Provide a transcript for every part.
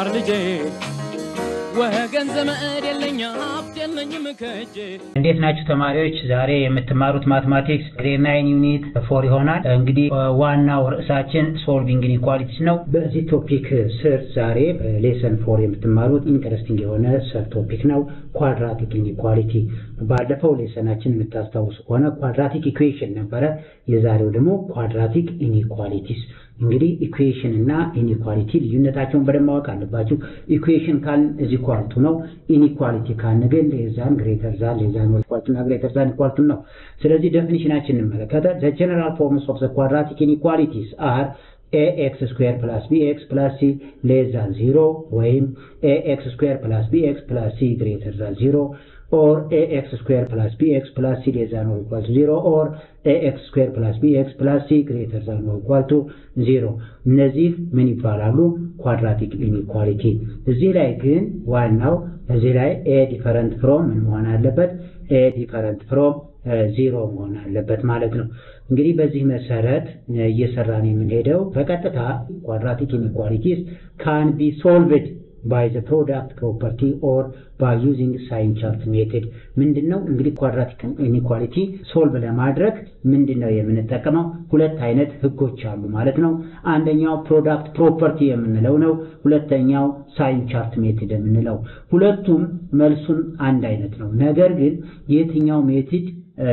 ማር ልጄ ወገን ዘመድ የለኝ ሀብት የለኝም ከእጄ እንዴት ናችሁ ተማሪዎች? ዛሬ የምትማሩት ማትማቲክስ ግሬድ ናይን ዩኒት ፎር ይሆናል። እንግዲህ ዋናው ርዕሳችን ሶልቪንግ ኢንኢኳሊቲስ ነው። በዚህ ቶፒክ ስር ዛሬ በሌሰን ፎር የምትማሩት ኢንተረስቲንግ የሆነ ሰብ ቶፒክ ነው፣ ኳድራቲክ ኢንኢኳሊቲ። ባለፈው ሌሰናችን የምታስታውሱ ከሆነ ኳድራቲክ ኢኩዌሽን ነበረ። የዛሬው ደግሞ ኳድራቲክ ኢንኢኳሊቲስ እንግዲህ ኢኩዌሽን እና ኢኒኳሊቲ ልዩነታቸውን በደንብ ማወቅ አለባችሁ። ኢኩዌሽን ካልን እዚ ኳልቱ ነው። ኢኒኳሊቲ ካልን ግን ሌዛን ግሬተር ዛን ሌዛን ኢኳልቱ እና ግሬተር ዛን ኢኳልቱ ነው። ስለዚህ ዴፊኒሽናችን እንመለከተ ዘ ጀነራል ፎርምስ ኦፍ ዘ ኳድራቲክ ኢኒኳሊቲስ አር ኤክስ ስኩዌር ፕላስ ቢኤክስ ፕላስ ሲ ሌስ ዛን ዚሮ ወይም ኤክስ ስኩዌር ፕላስ ቢኤክስ ፕላስ ሲ ግሬተር ዛን ዚሮ or ax square plus bx plus c less than or equal to 0 or ax square plus bx plus c greater than or equal to 0 እነዚህ ምን ይባላሉ? ኳድራቲክ ኢኒኳሊቲ። እዚህ ላይ ግን ዋናው እዚህ ላይ ኤ ዲፈረንት ፍሮም ምን መሆን አለበት? ኤ ዲፈረንት ፍሮም ዚሮ መሆን አለበት ማለት ነው። እንግዲህ በዚህ መሰረት እየሰራን የምንሄደው በቀጥታ ኳድራቲክ ኢኒኳሊቲስ ካን ቢ ሶልቭድ ባይ ዘ ፕሮዳክት ፕሮፐርቲ ኦር ባይ ዩዚንግ ሳይን ቻርት ሜቶድ ምንድን ነው እንግዲህ ኳድራቲክ ኢኒኳሊቲ ሶልቭ ለማድረግ ምንድን ነው የምንጠቀመው? ሁለት አይነት ህጎች አሉ ማለት ነው። አንደኛው ፕሮዳክት ፕሮፐርቲ የምንለው ነው። ሁለተኛው ሳይን ቻርት ሜቶድ የምንለው። ሁለቱም መልሱን አንድ አይነት ነው። ነገር ግን የትኛው ሜቶድ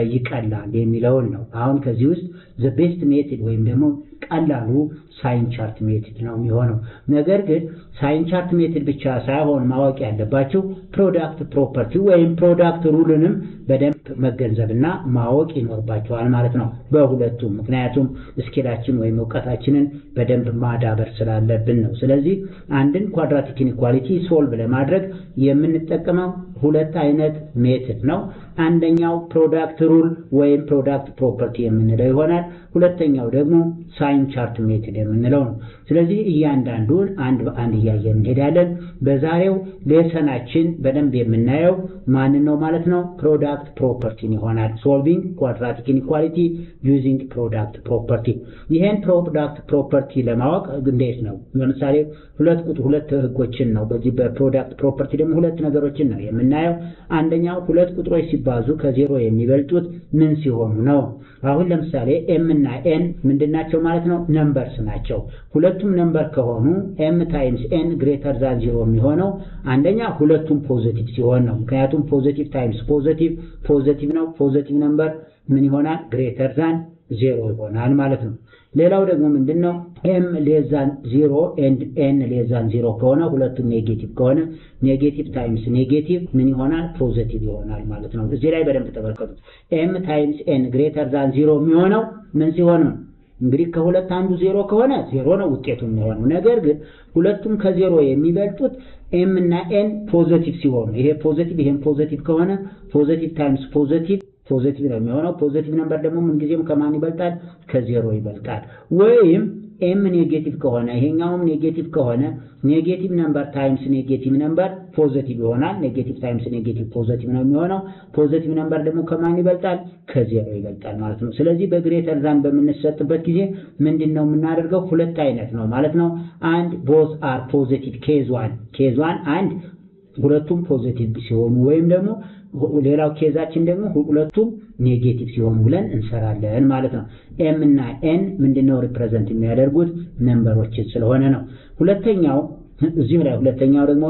ይቀላል የሚለውን ነው። አሁን ከዚህ ውስጥ ዘ ቤስት ሜቶድ ወይም ደግሞ ቀላሉ ሳይን ቻርት ሜቶድ ነው የሚሆነው። ነገር ግን ሳይን ቻርት ሜቶድ ብቻ ሳይሆን ማወቅ ያለባቸው ፕሮዳክት ፕሮፐርቲ ወይም ፕሮዳክት ሩልንም በደንብ መገንዘብና ማወቅ ይኖርባቸዋል ማለት ነው በሁለቱም። ምክንያቱም ስኪላችን ወይም እውቀታችንን በደንብ ማዳበር ስላለብን ነው። ስለዚህ አንድን ኳድራቲክ ኢኒኳሊቲ ሶልቭ ለማድረግ የምንጠቀመው ሁለት አይነት ሜቶድ ነው። አንደኛው ፕሮዳክት ሩል ወይም ፕሮዳክት ፕሮፐርቲ የምንለው ይሆናል። ሁለተኛው ደግሞ ሳይን ቻርት ሜቶድ የምንለው ነው። ስለዚህ እያንዳንዱን አንድ በአንድ እያየን እንሄዳለን። በዛሬው ሌሰናችን በደንብ የምናየው ማንን ነው ማለት ነው? ፕሮዳክት ፕሮፐርቲን ይሆናል። ሶልቪንግ ኳድራቲክ ኢኒኳሊቲ ዩዚንግ ፕሮዳክት ፕሮፐርቲ። ይሄን ፕሮዳክት ፕሮፐርቲ ለማወቅ እንዴት ነው? ለምሳሌ ሁለት ቁጥር ሁለት ህጎችን ነው። በዚህ በፕሮዳክት ፕሮፐርቲ ደግሞ ሁለት ነገሮችን ነው የምናየው። አንደኛው ሁለት ቁጥሮች ሲባዙ ከዜሮ የሚበልጡት ምን ሲሆኑ ነው? አሁን ለምሳሌ ኤም እና ኤን ምንድናቸው ማለት ነው? ነምበርስ ናቸው። ሁለቱም ነምበር ከሆኑ ኤም ታይምስ ኤን ግሬተር ዛን ዚሮ የሚሆነው አንደኛ ሁለቱም ፖዚቲቭ ሲሆን ነው። ምክንያቱም ፖዚቲቭ ታይምስ ፖዚቲቭ ፖዚቲቭ ነው። ፖዚቲቭ ነምበር ምን ይሆናል? ግሬተር ዛን ዜሮ ይሆናል ማለት ነው። ሌላው ደግሞ ምንድን ነው? ኤም ሌዛን ዚሮ ኤንድ ኤን ሌዛን ዚሮ ከሆነ ሁለቱም ኔጌቲቭ ከሆነ ኔጌቲቭ ታይምስ ኔጌቲቭ ምን ይሆናል? ፖዘቲቭ ይሆናል ማለት ነው። እዚህ ላይ በደንብ ተመልከቱት። ኤም ታይምስ ኤን ግሬተር ዛን ዚሮ የሚሆነው ምን ሲሆን ነው? እንግዲህ ከሁለት አንዱ ዜሮ ከሆነ ዜሮ ነው ውጤቱ የሚሆነው። ነገር ግን ሁለቱም ከዜሮ የሚበልጡት ኤም እና ኤን ፖዘቲቭ ሲሆኑ ይሄ ፖዘቲቭ ይሄም ፖዘቲቭ ከሆነ ፖዘቲቭ ታይምስ ፖዘቲቭ ፖዚቲቭ ነው የሚሆነው። ፖዚቲቭ ነምበር ደግሞ ምንጊዜም ከማን ይበልጣል? ከዜሮ ይበልጣል። ወይም ኤም ኔጌቲቭ ከሆነ ይሄኛውም ኔጌቲቭ ከሆነ ኔጌቲቭ ነምበር ታይምስ ኔጌቲቭ ነምበር ፖዚቲቭ ይሆናል። ኔጌቲቭ ታይምስ ኔጌቲቭ ፖዚቲቭ ነው የሚሆነው። ፖዚቲቭ ነምበር ደግሞ ከማን ይበልጣል? ከዜሮ ይበልጣል ማለት ነው። ስለዚህ በግሬተር ዛን በምንሰጥበት ጊዜ ምንድን ነው የምናደርገው? ሁለት አይነት ነው ማለት ነው። አንድ ቦዝ አር ፖዚቲቭ ኬዝ ዋን ኬዝ ዋን አንድ ሁለቱም ፖዚቲቭ ሲሆኑ ወይም ደግሞ ሌላው ኬዛችን ደግሞ ሁለቱም ኔጌቲቭ ሲሆኑ ብለን እንሰራለን ማለት ነው። ኤም እና ኤን ምንድነው ሪፕሬዘንት የሚያደርጉት ነምበሮችን ስለሆነ ነው። ሁለተኛው እዚህም ላይ ሁለተኛው ደግሞ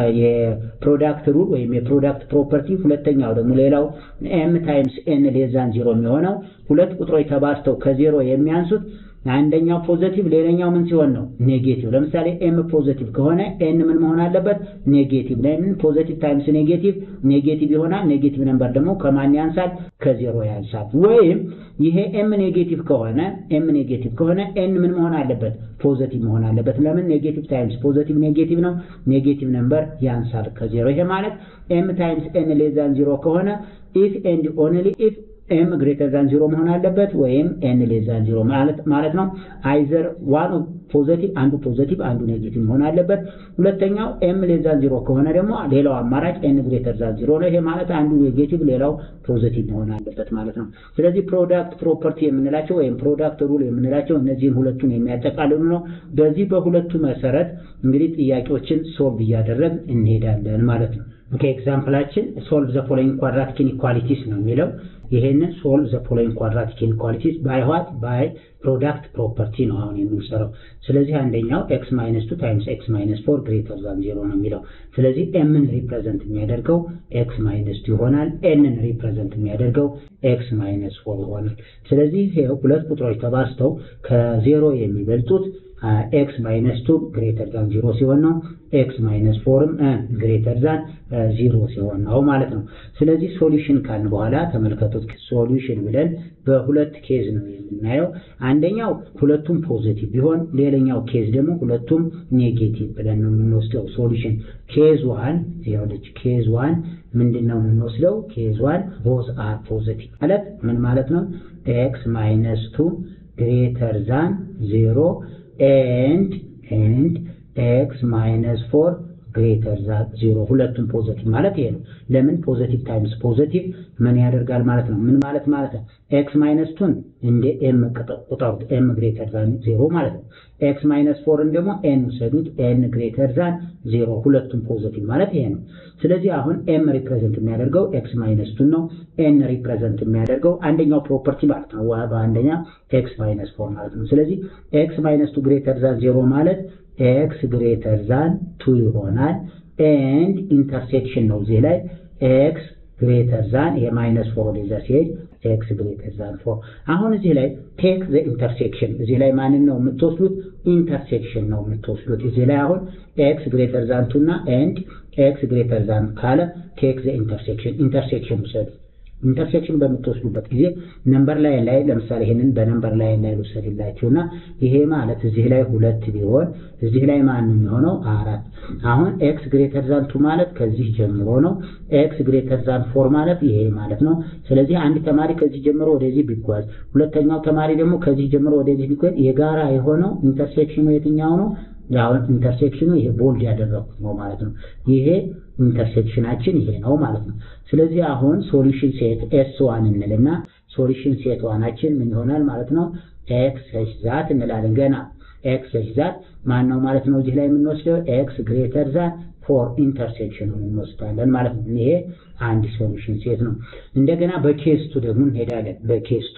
የፕሮዳክት ሩል ወይም የፕሮዳክት ፕሮፐርቲ ሁለተኛው ደግሞ ሌላው ኤም ታይምስ ኤን ሌዛን ዜሮ የሚሆነው ሁለት ቁጥሮች ተባዝተው ከዜሮ የሚያንሱት አንደኛው ፖዘቲቭ ሌላኛው ምን ሲሆን ነው? ኔጌቲቭ። ለምሳሌ ኤም ፖዘቲቭ ከሆነ ኤን ምን መሆን አለበት? ኔጌቲቭ። ለምን ፖዘቲቭ ታይምስ ኔጌቲቭ ኔጌቲቭ ይሆናል። ኔጌቲቭ ነምበር ደግሞ ከማን ያንሳል? ከዜሮ ያንሳል። ወይም ይሄ ኤም ኔጌቲቭ ከሆነ ኤም ኔጌቲቭ ከሆነ ኤን ምን መሆን አለበት? ፖዘቲቭ መሆን አለበት። ለምን ኔጌቲቭ ታይምስ ፖዘቲቭ ኔጌቲቭ ነው። ኔጌቲቭ ነምበር ያንሳል ከዜሮ። ይሄ ማለት ኤም ታይምስ ኤን ሌዛን ዜሮ ከሆነ ኢፍ ኤንድ ኦንሊ ኢፍ ኤም ግሬተር ዛን ዚሮ መሆን አለበት ወይም ኤን ሌስ ዛን ዚሮ ማለት ማለት ነው። አይዘር ዋን ፖዘቲቭ አንዱ ፖዘቲቭ አንዱ ኔጌቲቭ መሆን አለበት። ሁለተኛው ኤም ሌዛን ዚሮ ከሆነ ደግሞ ሌላው አማራጭ ኤን ግሬተር ዛን ዚሮ ነው። ይሄ ማለት አንዱ ኔጌቲቭ ሌላው ፖዘቲቭ መሆን አለበት ማለት ነው። ስለዚህ ፕሮዳክት ፕሮፐርቲ የምንላቸው ወይም ፕሮዳክት ሩል የምንላቸው እነዚህን ሁለቱን የሚያጠቃልሉ ነው። በዚህ በሁለቱ መሰረት እንግዲህ ጥያቄዎችን ሶልቭ እያደረግ እንሄዳለን ማለት ነው። ኦኬ ኤግዛምፕላችን ሶልቭ ዘ ፎሎዊንግ ኳድራቲክ ኢንኢኳሊቲስ ነው የሚለው ይሄንን ሶልቭ ዘ ፎሎዊንግ ኳድራቲክ ኢንኢኳሊቲስ ባይ ዋት ባይ ፕሮዳክት ፕሮፐርቲ ነው አሁን የምንሰራው። ስለዚህ አንደኛው ኤክስ ማይነስ ቱ ታይምስ ኤክስ ማይነስ ፎር ግሬተር ዛን ዜሮ ነው የሚለው። ስለዚህ ኤምን ሪፕሬዘንት የሚያደርገው ኤክስ ማይነስ ቱ ይሆናል። ኤንን ሪፕሬዘንት የሚያደርገው ኤክስ ማይነስ ፎር ይሆናል። ስለዚህ ሁለት ቁጥሮች ተባዝተው ከዜሮ የሚበልጡት ኤክስ ማይነስ ቱ ግሬተር ዛን ዚሮ ሲሆን ነው። ኤክስ ማይነስ ፎርም ግሬተር ዛን ዚሮ ሲሆን ነው ማለት ነው። ስለዚህ ሶሉሽን ካልን በኋላ ተመልከቱት። ሶሉሽን ብለን በሁለት ኬዝ ነው የምናየው። አንደኛው ሁለቱም ፖዚቲቭ ቢሆን፣ ሌላኛው ኬዝ ደግሞ ሁለቱም ኔጌቲቭ ብለን ነው የምንወስደው። ሶሉሽን ኬዝ ዋን ይኸውልሽ፣ ኬዝ ዋን ምንድን ነው የምንወስደው? ኬዝ ዋን ቦዝ አር ፖዚቲቭ ማለት ምን ማለት ነው? ኤክስ ማይነስ ቱ ግሬተር ዛን ዜሮ ኤንድ ኤንድ ኤክስ ማይነስ ፎር ግሬተር ዛን ዜሮ ሁለቱም ፖዘቲቭ ማለት ይሄ ነው። ለምን ፖዘቲቭ ታይምስ ፖዘቲቭ ምን ያደርጋል ማለት ነው? ምን ማለት ማለት ነው? ኤክስ ማይነስ ቱን እንደ ኤም ቁጠሩት፣ ኤም ግሬተር ዛን ዜሮ ማለት ነው። ኤክስ ማይነስ ፎርን ደግሞ ኤን ውሰዱት፣ ኤን ግሬተር ዛን ዜሮ ሁለቱም ፖዘቲቭ ማለት ይሄ ነው። ስለዚህ አሁን ኤም ሪፕሬዘንት የሚያደርገው ኤክስ ማይነስ ቱን ነው። ኤን ሪፕሬዘንት የሚያደርገው አንደኛው ፕሮፐርቲ ማለት ነው፣ በአንደኛ ኤክስ ማይነስ ፎር ማለት ነው። ስለዚህ ኤክስ ማይነስ ቱ ግሬተር ዛን ዜሮ ማለት ኤክስ ግሬተር ዛን ቱ ይሆናል። ኤንድ ኢንተርሴክሽን ነው እዚህ ላይ ኤክስ ግሬተር ዛን የማይነስ ፎር ወደዛ ሲሄድ ኤክስ ግሬተር ዛን ፎር። አሁን እዚህ ላይ ቴክ ዘ ኢንተርሴክሽን እዚህ ላይ ማንን ነው የምትወስዱት? ኢንተርሴክሽን ነው የምትወስዱት። እዚህ ላይ አሁን ኤክስ ግሬተር ዛን ቱ እና ኤንድ ኤክስ ግሬተር ዛን ካለ ቴክ ዘ ኢንተርሴክሽን ኢንተርሴክሽን ውሰዱ። ኢንተርሴክሽን በምትወስዱበት ጊዜ ነምበር ላይን ላይ ለምሳሌ ይሄንን በነምበር ላይን ላይ ልውሰድላችሁና ይሄ ማለት እዚህ ላይ ሁለት ቢሆን እዚህ ላይ ማን የሚሆነው አራት። አሁን ኤክስ ግሬተር ዛን ቱ ማለት ከዚህ ጀምሮ ነው። ኤክስ ግሬተር ዛን ፎር ማለት ይሄ ማለት ነው። ስለዚህ አንድ ተማሪ ከዚህ ጀምሮ ወደዚህ ቢጓዝ፣ ሁለተኛው ተማሪ ደግሞ ከዚህ ጀምሮ ወደዚህ ቢጓዝ የጋራ የሆነው ኢንተርሴክሽኑ የትኛው ነው? አሁን ኢንተርሴክሽኑ ይሄ ቦልድ ያደረኩት ነው ማለት ነው። ይሄ ኢንተርሴክሽናችን ይሄ ነው ማለት ነው። ስለዚህ አሁን ሶሉሽን ሴት ኤስ ዋን እንልና ሶሉሽን ሴት ዋናችን ምን ይሆናል ማለት ነው? ኤክስ ኤች ዛት እንላለን። ገና ኤክስ ኤች ዛት ማን ነው ማለት ነው? እዚህ ላይ የምንወስደው ኤክስ ግሬተር ዛን ፎር ኢንተርሴክሽን እንወስዳለን ማለት ነው። ይሄ አንድ ሶሉሽን ሴት ነው። እንደገና በኬስቱ ደግሞ እንሄዳለን። በኬስቱ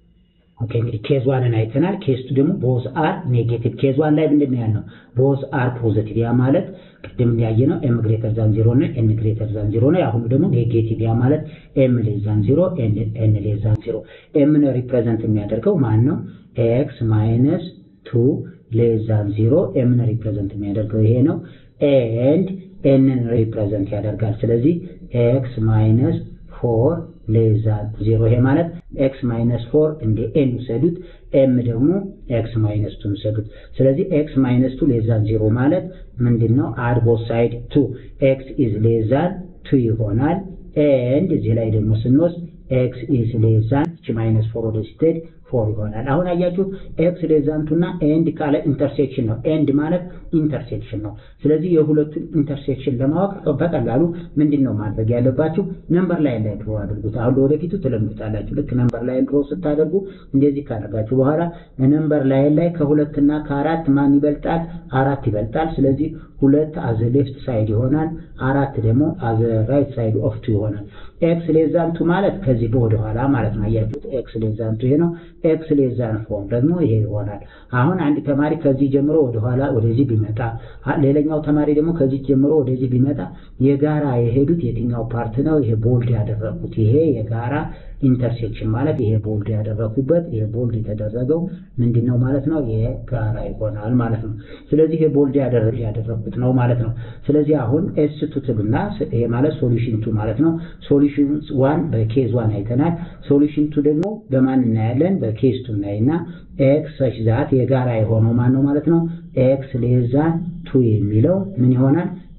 ኦኬ እንግዲህ ኬዝ ዋንን አይተናል። ኬዝ ቱ ደግሞ ቦዝ አር ኔጌቲቭ። ኬዝ ዋን ላይ ምንድን ነው ያልነው? ቦዝ አር ፖዚቲቭ። ያ ማለት ቅድም ያየነው ኤም ግሬተር ዛን ዚሮ እና ኤን ግሬተር ዛን ዚሮ ነው። የአሁኑ ደግሞ ኔጌቲቭ። ያ ማለት ኤም ሌስ ዛን ዚሮ፣ ኤን ሌስ ዛን ዚሮ። ኤምን ሪፕሬዘንት የሚያደርገው ማን ነው? ኤክስ ማይነስ ቱ ሌስ ዛን ዚሮ። ኤምን ሪፕሬዘንት የሚያደርገው ይሄ ነው። ኤንድ ኤንን ሪፕሬዘንት ያደርጋል። ስለዚህ ኤክስ ማይነስ ፎር ሌዛ ዜሮ ይሄ ማለት ኤክስ ማይነስ ፎር እንደ ኤን ውሰዱት። ኤም ደግሞ ኤክስ ማይነስ ቱ ውሰዱት። ስለዚህ ኤክስ ማይነስ ቱ ሌዛን ዜሮ ማለት ምንድን ነው? አድ ቦት ሳይድ ቱ ኤክስ ኢዝ ሌዛን ቱ ይሆናል። ኤንድ እዚህ ላይ ደግሞ ስንወስድ ኤክስ ኢዝ ሌዛን እቺ ማይነስ ፎር ወደ ስትሄድ ፎር ይሆናል። አሁን አያችሁ ኤክስ ሌዛንቱና ኤንድ ካለ ኢንተርሴክሽን ነው። ኤንድ ማለት ኢንተርሴክሽን ነው። ስለዚህ የሁለቱን ኢንተርሴክሽን ለማወቅ በቀላሉ ምንድን ነው ማድረግ ያለባችሁ? ነምበር ላይን ላይ ድሮ አድርጉት። አሁን ለወደፊቱ ትለምዱታላችሁ። ልክ ነምበር ላይን ድሮ ስታደርጉ እንደዚህ ካደረጋችሁ በኋላ ነምበር ላይን ላይ ከሁለትና ከአራት ማን ይበልጣል? አራት ይበልጣል። ስለዚህ ሁለት አዘ ሌፍት ሳይድ ይሆናል። አራት ደግሞ አዘ ራይት ሳይድ ኦፍ ቱ ይሆናል። ኤክስ ሌዛንቱ ማለት ከዚህ በወደ ኋላ ማለት ነው። አያችሁት? ኤክስ ሌዛንቱ ይሄ ነው። ኤክስ ሌዛን ፎር ደግሞ ይሄ ይሆናል። አሁን አንድ ተማሪ ከዚህ ጀምሮ ወደኋላ ወደዚህ ቢመጣ፣ ሌላኛው ተማሪ ደግሞ ከዚህ ጀምሮ ወደዚህ ቢመጣ የጋራ የሄዱት የትኛው ፓርት ነው? ይሄ ቦልድ ያደረኩት ይሄ የጋራ ኢንተርሴክሽን ማለት ይሄ ቦልድ ያደረኩበት ይሄ ቦልድ የተደረገው ምንድን ነው ማለት ነው? የጋራ ይሆናል ማለት ነው። ስለዚህ ይሄ ቦልድ ያደረኩት ነው ማለት ነው። ስለዚህ አሁን ኤስ ቱ ትሉና ይሄ ማለት ሶሉሽን ቱ ማለት ነው። ሶሉሽን ዋን በኬዝ ዋን አይተናል። ሶሉሽን ቱ ደግሞ በማን እናያለን? በኬዝ ቱ እናይና ኤክስ ሰች ዛት የጋራ የሆነው ማን ነው ማለት ነው? ኤክስ ሌዛን ቱ የሚለው ምን ይሆናል?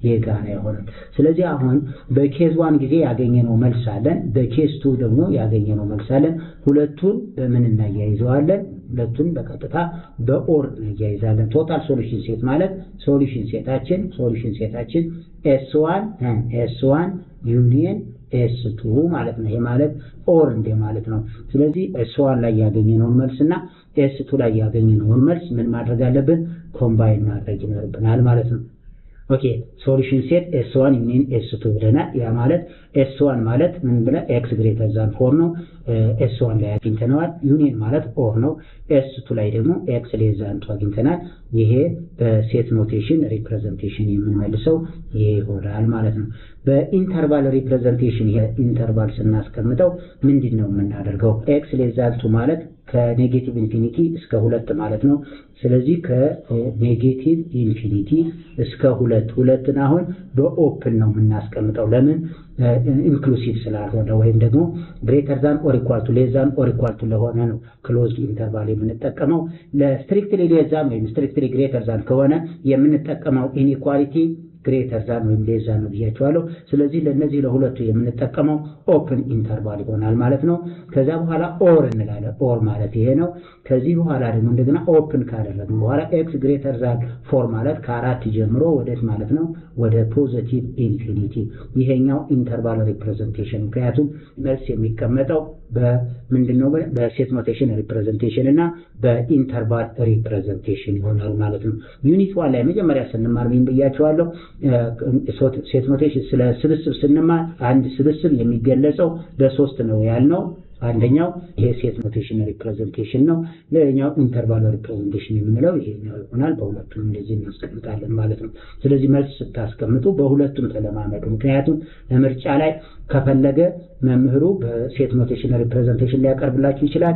የጋራ ይሆናል። ስለዚህ አሁን በኬዝ ዋን ጊዜ ያገኘነው መልስ አለን፣ በኬዝ ቱ ደግሞ ያገኘነው መልስ አለን። ሁለቱን በምን እናያይዘዋለን? ሁለቱን በቀጥታ በኦር እናያይዛለን። ቶታል ሶሉሽን ሴት ማለት ሶሉሽን ሴታችን ሶሉሽን ሴታችን ኤስ ዋን ኤስ ዋን ዩኒየን ኤስ ቱ ማለት ነው። ይሄ ማለት ኦር እንደ ማለት ነው። ስለዚህ ኤስ ዋን ላይ ያገኘነውን መልስ እና ኤስ ቱ ላይ ያገኘነውን መልስ ምን ማድረግ አለብን? ኮምባይን ማድረግ ይኖርብናል ማለት ነው። ኦኬ ሶሉሽን ሴት ኤስ ዋን ዩኒየን ኤስ ቱ ብለናል። ያ ማለት ኤስ ዋን ማለት ምን ብለ ኤክስ ግሬተር ዛን ፎር ነው። ኤስ ዋን ላይ አግኝተነዋል። ዩኒየን ማለት ኦር ነው። ኤስ ቱ ላይ ደግሞ ኤክስ ሌስ ዛን ቱ አግኝተናል። ይሄ በሴት ኖቴሽን ሪፕሬዘንቴሽን የምንመልሰው ይሄ ይሆናል ማለት ነው። በኢንተርቫል ሪፕሬዘንቴሽን ይሄ ኢንተርቫል ስናስቀምጠው ምንድን ነው የምናደርገው? ኤክስ ሌስ ዛን ቱ ማለት ከኔጌቲቭ ኢንፊኒቲ እስከ ሁለት ማለት ነው። ስለዚህ ከኔጌቲቭ ኢንፊኒቲ እስከ ሁለት ሁለትን አሁን በኦፕን ነው የምናስቀምጠው። ለምን ኢንክሉሲቭ ስላልሆነ ወይም ደግሞ ግሬተር ዛን ኦር ኢኳል ቱ ሌስ ዛን ኦር ኢኳል ቱ ለሆነ ነው ክሎዝድ ኢንተርቫል የምንጠቀመው። ለስትሪክትሊ ሌስ ዛን ወይም ስትሪክትሊ ግሬተር ዛን ከሆነ የምንጠቀመው ኢንኢኳሊቲ ግሬተር ዛን ወይም ሌስ ዛን ነው ብያቸዋለሁ። ስለዚህ ለእነዚህ ለሁለቱ የምንጠቀመው ኦፕን ኢንተርቫል ይሆናል ማለት ነው። ከዛ በኋላ ኦር እንላለን። ኦር ማለት ይሄ ነው። ከዚህ በኋላ ደግሞ እንደገና ኦፕን ካደረግን በኋላ ኤክስ ግሬተር ዛን ፎር ማለት ከአራት ጀምሮ ወደት ማለት ነው ወደ ፖዘቲቭ ኢንፊኒቲ። ይሄኛው ኢንተርቫል ሪፕሬዘንቴሽን ምክንያቱም መልስ የሚቀመጠው በምንድን ነው በሴት ኖቴሽን ሪፕሬዘንቴሽን እና በኢንተርቫል ሪፕሬዘንቴሽን ይሆናል ማለት ነው። ዩኒት ዋን ላይ መጀመሪያ ስንማር ምን ብያቸዋለሁ? ሴት ኖቴሽን ስለ ስብስብ ስንማር አንድ ስብስብ የሚገለጸው በሶስት ነው ያልነው። አንደኛው ይሄ ሴት ኖቴሽን ሪፕሬዘንቴሽን ነው። ሌላኛው ኢንተርቫል ሪፕሬዘንቴሽን የምንለው ይሄኛው ይሆናል። በሁለቱም እንደዚህ እናስቀምጣለን ማለት ነው። ስለዚህ መልስ ስታስቀምጡ በሁለቱም ተለማመዱ። ምክንያቱም ምርጫ ላይ ከፈለገ መምህሩ በሴት ኖቴሽን ሪፕሬዘንቴሽን ሊያቀርብላችሁ ይችላል።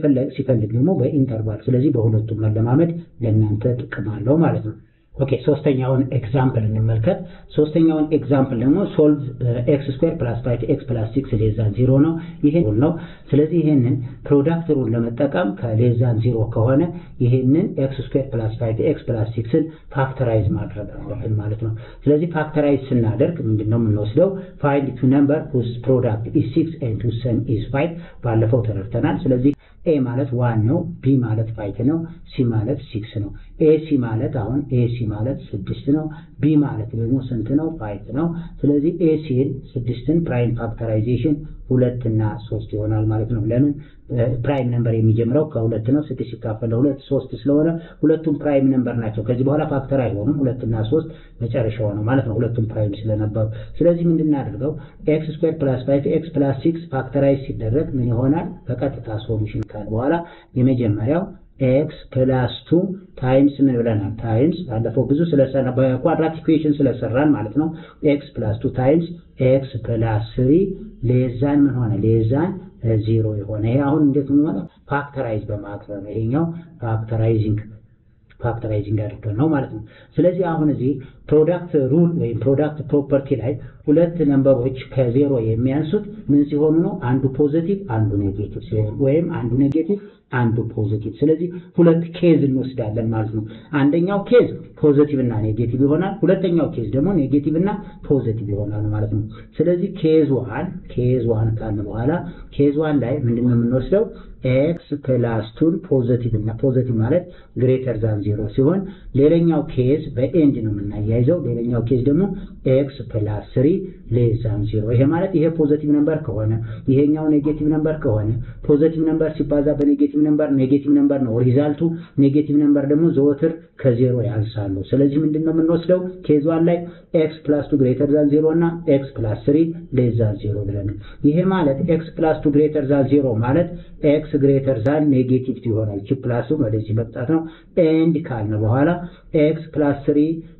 ሲፈልግ ደግሞ በኢንተርቫል። ስለዚህ በሁለቱም መለማመድ ለእናንተ ጥቅም አለው ማለት ነው። ኦኬ ሶስተኛውን ኤግዛምፕል እንመልከት። ሶስተኛውን ኤግዛምፕል ደግሞ ሶልቭ ኤክስ ስኩዌር ፕላስ ፋይቭ ኤክስ ፕላስ ሲክስ ሌዛን ዚሮ ነው። ይሄ ሩል ነው። ስለዚህ ይሄንን ፕሮዳክት ሩል ለመጠቀም ከሌዛን ዚሮ ከሆነ ይሄንን ኤክስ ስኩዌር ፕላስ ፋይቭ ኤክስ ፕላስ ሲክስን ፋክተራይዝ ማድረግ አለብን ማለት ነው። ስለዚህ ፋክተራይዝ ስናደርግ ምንድን ነው የምንወስደው? ፋይንድ ቱ ነምበር ሁዝ ፕሮዳክት ኢዝ ሲክስ ኤንድ ሁዝ ሰም ኢዝ ፋይቭ ባለፈው ተረድተናል። ስለዚህ ኤ ማለት ዋን ነው። ቢ ማለት ፋይቭ ነው። ሲ ማለት ሲክስ ነው። ኤ ሲ ማለት አሁን ኤ ሲ ማለት ስድስት ነው። ቢ ማለት ደግሞ ስንት ነው? ፋይቭ ነው። ስለዚህ ኤ ሲን ስድስትን ፕራይም ፋክተራይዜሽን ሁለት እና ሶስት ይሆናል ማለት ነው። ለምን ፕራይም ነምበር የሚጀምረው ከሁለት ነው። ስድስት ሲካፈል ለሁለት ሶስት ስለሆነ ሁለቱም ፕራይም ነምበር ናቸው። ከዚህ በኋላ ፋክተር አይሆኑም። ሁለትና ሶስት መጨረሻው ነው ማለት ነው። ሁለቱም ፕራይም ስለነበሩ ስለዚህ ምንድን እናደርገው ኤክስ ስኩዌር ፕላስ ፋይቭ ኤክስ ፕላስ ሲክስ ፋክተራይዝ ሲደረግ ምን ይሆናል? በቀጥታ ሶሉሽን ካል በኋላ የመጀመሪያው ኤክስ ፕላስ ቱ ታይምስ ምን ብለናል? ታይምስ ባለፈው ብዙ ስለሰራ በኳድራት ኢኩዌሽን ስለሰራን ማለት ነው። ኤክስ ፕላስ ቱ ታይምስ ኤክስ ፕላስ ስሪ ሌዛን ምን ሆነ? ሌዛን ዜሮ የሆነ ይሄ አሁን እንዴት ምን ሆነ? ፋክተራይዝ በማድረግ ነው። ይሄኛው ፋክተራይዚንግ ፋክተራይዚንግ አድርገን ነው ማለት ነው። ስለዚህ አሁን እዚህ ፕሮዳክት ሩል ወይም ፕሮዳክት ፕሮፐርቲ ላይ ሁለት ነምበሮች ከዜሮ የሚያንሱት ምን ሲሆኑ ነው? አንዱ ፖዚቲቭ አንዱ ኔጌቲቭ ሲሆን ወይም አንዱ ኔጌቲቭ አንዱ ፖዚቲቭ። ስለዚህ ሁለት ኬዝ እንወስዳለን ማለት ነው። አንደኛው ኬዝ ፖዚቲቭ እና ኔጌቲቭ ይሆናል። ሁለተኛው ኬዝ ደግሞ ኔጌቲቭ እና ፖዚቲቭ ይሆናል ማለት ነው። ስለዚህ ኬዝ ዋን ኬዝ ዋን ካልን በኋላ ኬዝ ዋን ላይ ምንድን ነው የምንወስደው? ኤክስ ፕላስ ቱን ፖዚቲቭ እና ፖዚቲቭ ማለት ግሬተር ዛን ዜሮ ሲሆን ሌላኛው ኬዝ በኤንድ ነው የምናያይዘው። ሌላኛው ኬዝ ደግሞ ኤክስ ፕላስ ስሪ ሌስ ዛን ዜሮ። ይሄ ማለት ይሄ ፖዚቲቭ ነምበር ከሆነ ይሄኛው ኔጌቲቭ ነምበር ከሆነ ፖዚቲቭ ነምበር ሲባዛ በኔጌቲቭ ነምበር ኔጌቲቭ ነምበር ነው ሪዛልቱ። ኔጌቲቭ ነምበር ደግሞ ዘወትር ከዜሮ ያንሳሉ። ስለዚህ ምንድን ነው የምንወስደው ኬዝ ዋን ላይ ኤክስ ፕላስ ቱ ግሬተር ዛን ዜሮ እና ኤክስ ፕላስ ስሪ ሌስ ዛን ዜሮ ብለን ይሄ ማለት ኤክስ ፕላስ ቱ ግሬተር ዛን ዜሮ ማለት ኤክስ ግሬተር ዛን ኔጌቲቭ ይሆናል። ቺ ፕላሱ ወደዚህ መምጣት ነው። ኤንድ ካልን በኋላ ኤክስ ፕላስ ስሪ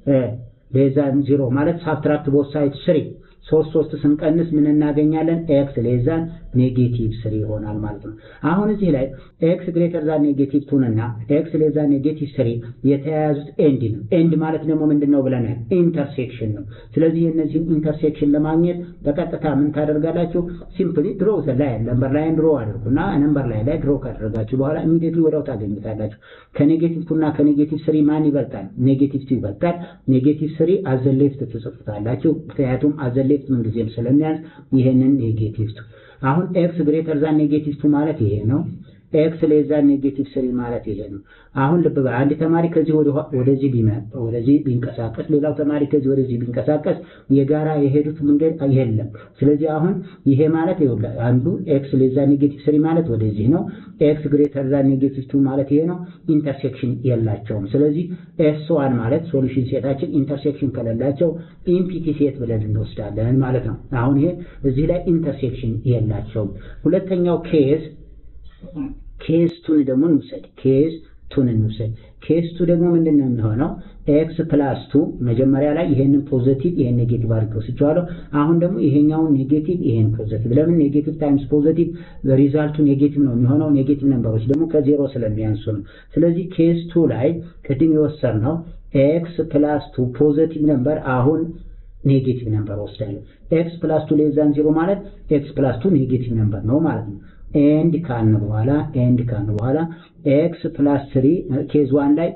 ሌዛን ዜሮ ማለት ሳብትራክት ቦት ሳይድ ስሪ ሶስት ሶስት ስንቀንስ ምን እናገኛለን? ኤክስ ሌዛን ኔጌቲቭ ስሪ ይሆናል ማለት ነው። አሁን እዚህ ላይ ኤክስ ግሬተር ዛን ኔጌቲቭ ቱን እና ኤክስ ሌዛ ኔጌቲቭ ስሪ የተያያዙት ኤንድ ነው። ኤንድ ማለት ደግሞ ምንድን ነው ብለናል? ኢንተርሴክሽን ነው። ስለዚህ የእነዚህም ኢንተርሴክሽን ለማግኘት በቀጥታ ምን ታደርጋላችሁ? ሲምፕሊ ድሮ ላይ ነምበር ላይን ድሮ አድርጉና ነምበር ላይ ላይ ድሮ ካደረጋችሁ በኋላ ኢሚዲየትሊ ወዲያው ታገኙታላችሁ። ከኔጌቲቭ ቱ እና ከኔጌቲቭ ስሪ ማን ይበልጣል? ኔጌቲቭ ቱ ይበልጣል። ኔጌቲቭ ስሪ አዘ ሌፍት ትጽፉታላችሁ። ምክንያቱም አዘ ሌፍት ምንጊዜም ስለሚያዝ ይሄንን ኔጌቲቭ ቱ አሁን ኤክስ ግሬተር ዛን ኔጌቲቭ ቱ ማለት ይሄ ነው። ኤክስ ሌዛን ኔጌቲቭ ስሪ ማለት ይሄ ነው። አሁን ልብ በል አንድ ተማሪ ከዚህ ወደዚህ ቢመጣ ወደዚህ ቢንቀሳቀስ ሌላው ተማሪ ከዚህ ወደዚህ ቢንቀሳቀስ የጋራ የሄዱት መንገድ የለም። ስለዚህ አሁን ይሄ ማለት ይኸውልህ አንዱ ኤክስ ሌዛን ኔጌቲቭ ስሪ ማለት ወደዚህ ነው። ኤክስ ግሬተር ዛን ኔጌቲቭ ቱ ማለት ይሄ ነው። ኢንተርሴክሽን የላቸውም። ስለዚህ ኤስ ዋን ማለት ሶሉሽን ሴታችን ኢንተርሴክሽን ከሌላቸው ኢምፒቲ ሴት ብለን እንወስዳለን ማለት ነው። አሁን ይሄ እዚህ ላይ ኢንተርሴክሽን የላቸውም። ሁለተኛው ኬዝ ኬስ ቱን ደግሞ እንውሰድ። ኬስ ቱን እንውሰድ። ኬስ ቱ ደግሞ ምንድን ነው የሚሆነው? ኤክስ ፕላስ ቱ መጀመሪያ ላይ ይሄንን ፖዘቲቭ ይሄን ኔጌቲቭ አድርገው ወስጄዋለሁ። አሁን ደግሞ ይሄኛውን ኔጌቲቭ ይሄን ፖዘቲቭ። ለምን ኔጌቲቭ ታይምስ ፖዘቲቭ ሪዛልቱ ኔጌቲቭ ነው የሚሆነው። ኔጌቲቭ ነምበሮች ደግሞ ከዜሮ ስለሚያንሱ ነው። ስለዚህ ኬስ ቱ ላይ ቅድም የወሰድነው ኤክስ ፕላስ ቱ ፖዘቲቭ ነምበር አሁን ኔጌቲቭ ነምበር ወስዳለሁ። ኤክስ ፕላስ ቱ ሌዛን ዜሮ ማለት ኤክስ ፕላስ ቱ ኔጌቲቭ ነምበር ነው ማለት ነው። ኤንድ ካልን በኋላ ኤንድ ካልን በኋላ ኤክስ ፕላስ ስሪ ኬዝ ዋን ላይ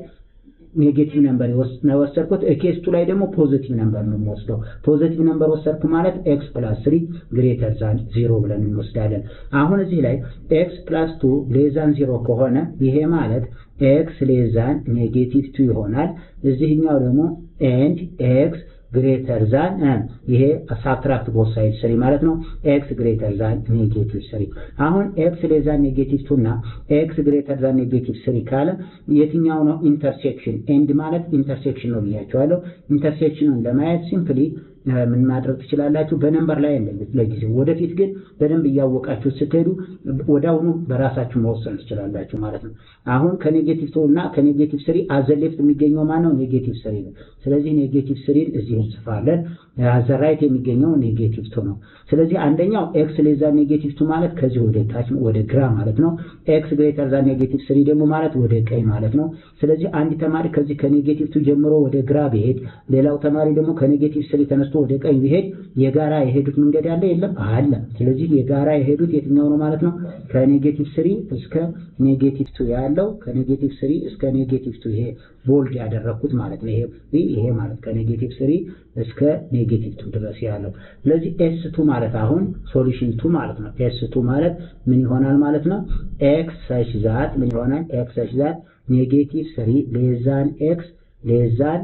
ኔጌቲቭ ነምበር የወሰድኩት ኬዝ ቱ ላይ ደግሞ ፖዚቲቭ ነምበር ነው የምወስደው። ፖዚቲቭ ነምበር ወሰድኩ ማለት ኤክስ ፕላስ ስሪ ግሬተር ዛን ዜሮ ብለን እንወስዳለን። አሁን እዚህ ላይ ኤክስ ፕላስ ቱ ሌዛን ዜሮ ከሆነ ይሄ ማለት ኤክስ ሌዛን ኔጌቲቭ ቱ ይሆናል። እዚህኛው ደግሞ ኤንድ ኤክስ ግሬተር ዛን ይሄ ሳብትራክት ቦት ሳይድ ስሪ ማለት ነው። ኤክስ ግሬተር ዛን ኔጌቲቭ ስሪ። አሁን ኤክስ ሌዛን ኔጌቲቭ ቱ እና ኤክስ ግሬተር ዛን ኔጌቲቭ ስሪ ካለ የትኛው ነው ኢንተርሴክሽን? ኤንድ ማለት ኢንተርሴክሽን ነው ብያቸዋለሁ። ኢንተርሴክሽኑን ለማየት ሲምፕሊ ምን ማድረግ ትችላላችሁ? በነምበር ላይ ለጊዜው፣ ወደፊት ግን በደንብ እያወቃችሁ ስትሄዱ ወዲያውኑ በራሳችሁ መወሰን ትችላላችሁ ማለት ነው። አሁን ከኔጌቲቭ ቱ እና ከኔጌቲቭ ስሪ አዘሌፍት የሚገኘው ማን ነው? ኔጌቲቭ ስሪ ነው። ስለዚህ ኔጌቲቭ ስሪን እዚህ እንጽፋለን። አዘራይት የሚገኘው ኔጌቲቭ ቱ ነው። ስለዚህ አንደኛው ኤክስ ሌዛ ኔጌቲቭ ቱ ማለት ከዚህ ወደ ታች ወደ ግራ ማለት ነው። ኤክስ ግሬተር ዛ ኔጌቲቭ ስሪ ደግሞ ማለት ወደ ቀኝ ማለት ነው። ስለዚህ አንድ ተማሪ ከዚህ ከኔጌቲቭ ቱ ጀምሮ ወደ ግራ ቢሄድ፣ ሌላው ተማሪ ደግሞ ከኔጌቲቭ ስሪ ተነስቶ ወደ ቀኝ ቢሄድ የጋራ የሄዱት መንገድ ያለ የለም አለ። ስለዚህ የጋራ የሄዱት የትኛው ነው ማለት ነው? ከኔጌቲቭ ስሪ እስከ ኔጌቲቭ ቱ ያለው ከኔጌቲቭ ስሪ እስከ ኔጌቲቭ ቱ ይሄ ቦልድ ያደረኩት ማለት ነው። ይሄ ይሄ ማለት ከኔጌቲቭ ስሪ እስከ ኔጌቲቭ ቱ ድረስ ያለው። ስለዚህ ኤስ ቱ ማለት አሁን ሶሉሽን ቱ ማለት ነው። ኤስ ቱ ማለት ምን ይሆናል ማለት ነው? ኤክስ ሰች ዛት ምን ይሆናል? ኤክስ ሰች ዛት ኔጌቲቭ ስሪ ሌዛን ኤክስ ሌዛን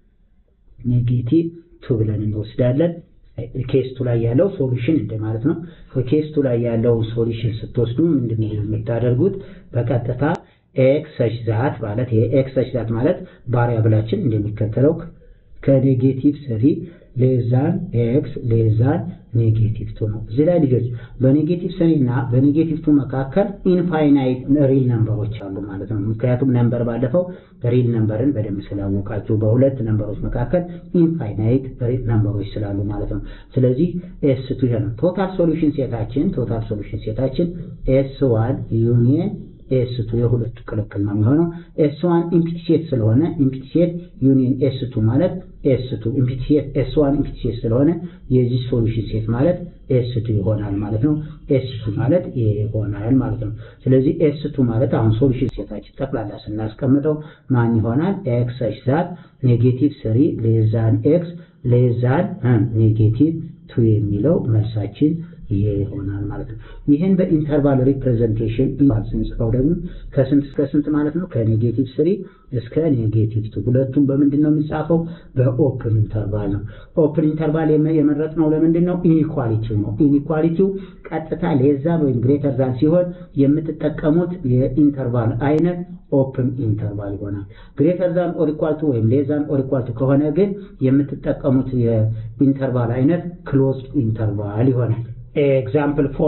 ኔጌቲቭ ቱ ብለን እንወስዳለን። ኬስቱ ላይ ያለው ሶሉሽን እንደማለት ነው። ኬስቱ ላይ ያለው ሶሉሽን ስትወስዱ ምንድን ነው የምታደርጉት? በቀጥታ ኤክስ ሰች ዛት ማለት ይሄ ኤክስ ሰች ዛት ማለት ቫሪያብላችን እንደሚከተለው ከኔጌቲቭ ስሪ ሌዛን ኤክስ ሌዛን ኔጌቲቭ ቱ ነው። እዚህ ላይ ልጆች በኔጌቲቭ ስሪ እና በኔጌቲቭ ቱ መካከል ኢንፋይናይት ሪል ነምበሮች አሉ ማለት ነው። ምክንያቱም ነምበር ባለፈው ሪል ነምበርን በደንብ ስላወቃችሁ በሁለት ነምበሮች መካከል ኢንፋይናይት ሪል ነምበሮች ስላሉ ማለት ነው። ስለዚህ ኤስ ቱ ይሄ ነው። ቶታል ሶሉሽን ሴታችን ቶታል ሶሉሽን ሴታችን ኤስ ዋን ዩኒየን ኤስ ቱ የሁለቱ ቅልቅል ነው የሚሆነው። ኤስ ዋን ኢምፒቲ ሴት ስለሆነ ኢምፒቲ ሴት ዩኒየን ኤስ ቱ ማለት ኤስ ቱ ኢምፒቲ ሴት ኤስ ዋን ኢምፒቲ ሴት ስለሆነ የዚህ ሶሉሽን ሴት ማለት ኤስ ቱ ይሆናል ማለት ነው። ኤስ ቱ ማለት ይሄ ይሆናል ማለት ነው። ስለዚህ ኤስ ቱ ማለት አሁን ሶሉሽን ሴታችን ጠቅላላ ስናስቀምጠው ማን ይሆናል? ኤክስ ኤች ዛት ኔጌቲቭ ስሪ ሌዛን ኤክስ ሌዛን ኔጌቲቭ ቱ የሚለው መልሳችን ይሄ ይሆናል ማለት ነው። ይህን በኢንተርቫል ሪፕሬዘንቴሽን ስንጽፈው ደግሞ ከስንት እስከ ስንት ማለት ነው? ከኔጌቲቭ ስሪ እስከ ኔጌቲቭ ቱ። ሁለቱም በምንድን ነው የሚጻፈው? በኦፕን ኢንተርቫል ነው። ኦፕን ኢንተርቫል የመረጥነው ለምንድን ነው? ኢኒኳሊቲው ነው። ኢኒኳሊቲው ቀጥታ ሌዛን ወይም ግሬተር ዛን ሲሆን የምትጠቀሙት የኢንተርቫል አይነት ኦፕን ኢንተርቫል ይሆናል። ግሬተር ዛን ኦር ኢኳል ቱ ወይም ሌዛን ኦር ኢኳል ቱ ከሆነ ግን የምትጠቀሙት የኢንተርቫል አይነት ክሎዝድ ኢንተርቫል ይሆናል። ኤግዛምፕል ፎር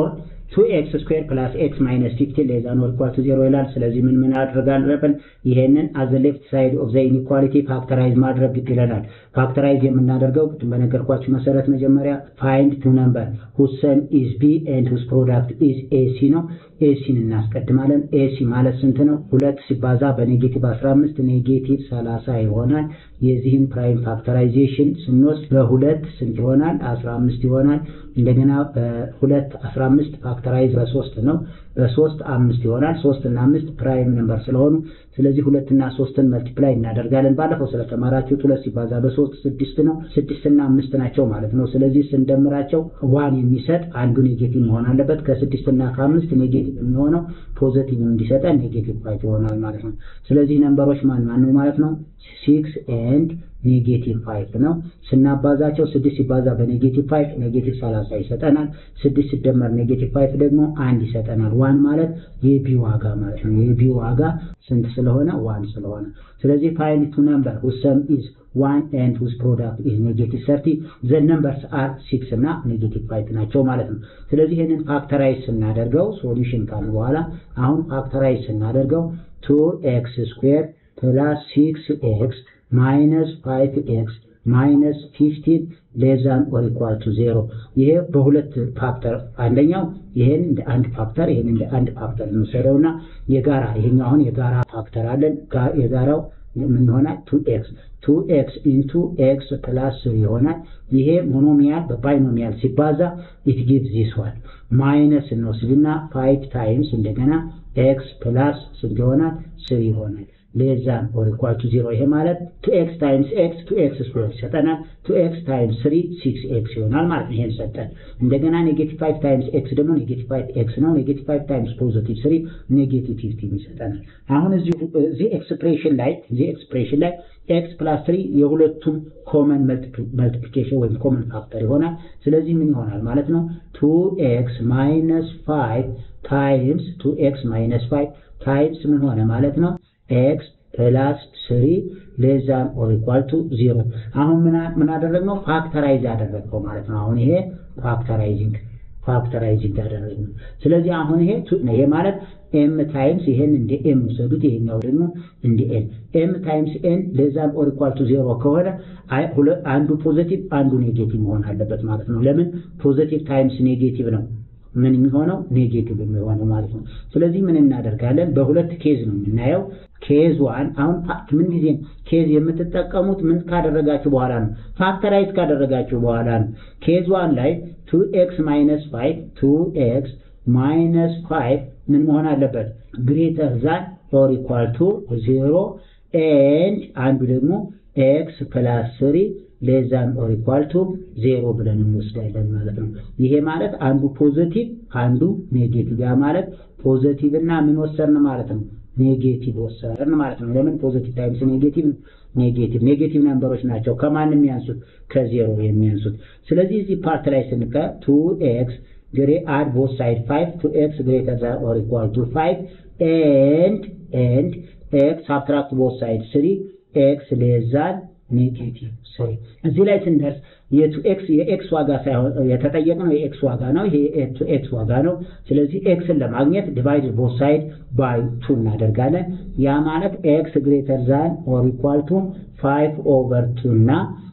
ቱ ኤክስ ስኩዌር ፕላስ ኤክስ ማይነስ ፊፍቲን ሌዛ ኖር ኢኳል ቱ ዜሮ ይላል። ስለዚህ ምን ምን አድርጋለን? ይሄንን አዘ ሌፍት ሳይድ ኦፍ ዘ ኢኒኳሊቲ ፋክተራይዝ ማድረግ ግድ ይለናል። ፋክተራይዝ የምናደርገው ቅድም በነገርኳችሁ መሰረት መጀመሪያ ፋይንድ ቱ ነምበር ሁዝ ሰም ኢዝ ቢ ኤንድ ሁዝ ፕሮዳክት ኢዝ ኤሲ ነው። ኤሲን እናስቀድማለን። ኤሲ ማለት ስንት ነው? ሁለት ሲባዛ በኔጌቲቭ 15 ኔጌቲቭ 30 ይሆናል። የዚህም ፕራይም ፋክተራይዜሽን ስንወስድ በሁለት ስንት ይሆናል? 15 ይሆናል። እንደገና በሁለት 15 ፋክተራይዝ በሶስት ነው። በሶስት አምስት ይሆናል። ሶስት እና አምስት ፕራይም ነምበር ስለሆኑ ስለዚህ ሁለት እና ሶስትን መልቲፕላይ እናደርጋለን። ባለፈው ስለተማራችሁት ሁለት ሲባዛ በሶስት ስድስት ነው። ስድስት እና አምስት ናቸው ማለት ነው። ስለዚህ ስንደምራቸው ዋን የሚሰጥ አንዱ ኔጌቲቭ መሆን አለበት። ከስድስት እና ከአምስት ኔጌቲቭ የሚሆነው ፖዘቲቭ እንዲሰጠን ኔጌቲቭ ፋይቭ ይሆናል ማለት ነው። ስለዚህ ነምበሮች ማን ማን ነው ማለት ነው? ሲክስ ኤንድ ኔጌቲቭ ፋይቭ ነው። ስናባዛቸው ስድስት ሲባዛ በኔጌቲቭ ፋይቭ ኔጌቲቭ ሰላሳ ይሰጠናል። ስድስት ሲደመር ኔጌቲቭ ፋይቭ ደግሞ አንድ ይሰጠናል። ዋን ማለት የቢ ዋጋ ማለት ነው። የቢ ዋጋ ስንት ስለሆነ ዋን ስለሆነ ስለዚህ ፋይንድ ቱ ነምበር ሁዝ ሰም ኢዝ ዋን ኤንድ ሁዝ ፕሮዳክት ኢዝ ኔጌቲቭ ሰርቲ ዘ ነምበርስ አር ሲክስ እና ኔጌቲቭ ፋይቭ ናቸው ማለት ነው። ስለዚህ ይህንን ፋክተራይዝ ስናደርገው ሶሉሽን ካልን በኋላ አሁን ፋክተራይዝ ስናደርገው ቱ ኤክስ ስኩዌር ፕላስ ሲክስ ኤክስ ማይነስ ፋይቭ ኤክስ ማይነስ ፊፍቲን ሌዛን ኦር ኢኳል ቱ ዜሮ። ይሄ በሁለት ፋክተር አንደኛው ይሄን እንደ አንድ ፋክተር ይሄን እንደ አንድ ፋክተር እንወሰደውና የጋራ ይሄኛው አሁን የጋራ ፋክተር አለን። የጋራው ምን ይሆናል? ቱ ኤክስ ቱ ኤክስ ኢንቱ ኤክስ ፕላስ ስሪ ይሆናል። ይሄ ሞኖሚያል በባይኖሚያል ሲባዛ ኢት ጊቭስ ዚስ ዋን ማይነስ እንወስድና ፋይቭ ታይምስ እንደገና ኤክስ ፕላስ ስንት ይሆናል? ስሪ ይሆናል። ሌዛን ኦር ኢኳል ቱ ዜሮ። ይሄ ማለት ቱ ኤክስ ታይምስ ኤክስ ቱ ኤክስ ስኩዌር ይሰጠናል። ቱ ኤክስ ታይምስ ስሪ ሲክስ ኤክስ ይሆናል ማለት ነው። ይሄን ሰጠን። እንደገና ኔጌቲቭ ፋይቭ ታይምስ ኤክስ ደግሞ ኔጌቲቭ ፋይቭ ኤክስ ነው። ኔጌቲቭ ፋይቭ ታይምስ ፖዚቲቭ ስሪ ኔጌቲቭ ፊፍቲን ይሰጠናል። አሁን እዚህ ኤክስፕሬሽን ላይ እዚህ ኤክስፕሬሽን ላይ ኤክስ ፕላስ ስሪ የሁለቱም ኮመን መልቲፕሊኬሽን ወይም ኮመን ፋክተር ይሆናል። ስለዚህ ምን ይሆናል ማለት ነው? ቱ ኤክስ ማይነስ ፋይቭ ታይምስ ቱ ኤክስ ማይነስ ፋይቭ ታይምስ ምን ሆነ ማለት ነው ኤክስ ፕላስ ስሪ ሌዛን ኦር ኢኳል ቱ ዜሮ። አሁን ምን አደረግነው? ፋክተራይዝ አደረግነው ማለት ነው። አሁን ይሄ ፋክተራይዚንግ ፋክተራይዚንግ አደረግነው። ስለዚህ አሁን ይሄ ይሄ ማለት ኤም ታይምስ ይሄን እንደ ኤም ውሰዱት፣ ይሄኛው ደግሞ እንደ ኤን። ኤም ታይምስ ኤን ሌዛን ኦር ኢኳል ቱ ዜሮ ከሆነ አንዱ ፖዘቲቭ አንዱ ኔጌቲቭ መሆን አለበት ማለት ነው። ለምን ፖዘቲቭ ታይምስ ኔጌቲቭ ነው ምን የሚሆነው ኔጌቲቭ የሚሆነው ማለት ነው። ስለዚህ ምን እናደርጋለን? በሁለት ኬዝ ነው የምናየው። ኬዝ ዋን አሁን ምን ጊዜ ኬዝ የምትጠቀሙት ምን ካደረጋችሁ በኋላ ነው? ፋክተራይዝ ካደረጋችሁ በኋላ ነው። ኬዝ ዋን ላይ ቱ ኤክስ ማይነስ ፋይቭ ቱ ኤክስ ማይነስ ፋይቭ ምን መሆን አለበት? ግሬተር ዛን ኦር ኢኳል ቱ ዜሮ ኤንድ አንዱ ደግሞ ኤክስ ፕላስ ስሪ ሌዛን ኦር ኢኳል ቱ ዜሮ ብለን እንወስዳለን ማለት ነው። ይሄ ማለት አንዱ ፖዘቲቭ አንዱ ኔጌቲቭ፣ ያ ማለት ፖዘቲቭ እና ምን ወሰርን ማለት ነው ኔጌቲቭ ወሰርን ማለት ነው። ለምን ፖዘቲቭ ታይምስ ኔጌቲቭ ኔጌቲቭ ኔጌቲቭ ነምበሮች ናቸው ከማን የሚያንሱት ከዜሮ የሚያንሱት። ስለዚህ እዚህ ፓርት ላይ ስንቀ ቱ ኤክስ ግሬ አድ ቦት ሳይድ ፋይቭ ቱ ኤክስ ግሬተር ዛን ኦር ኢኳል ቱ ፋይቭ ኤንድ ኤንድ ኤክስ ሳብትራክት ቦት ሳይድ ስሪ ኤክስ ሌዛን ኔጌቲቭ ስሪ እዚህ ላይ ስንደርስ የቱ ኤክስ የኤክስ ዋጋ ሳይሆን የተጠየቅነው የኤክስ ዋጋ ነው። ይሄ ኤክስ ዋጋ ነው። ስለዚህ ኤክስን ለማግኘት ዲቫይድ ቦት ሳይድ ባይ ቱ እናደርጋለን። ያ ማለት ኤክስ ግሬተር ዛን ኦር ኢኳል ቱ ፋይቭ ኦቨር ቱ እና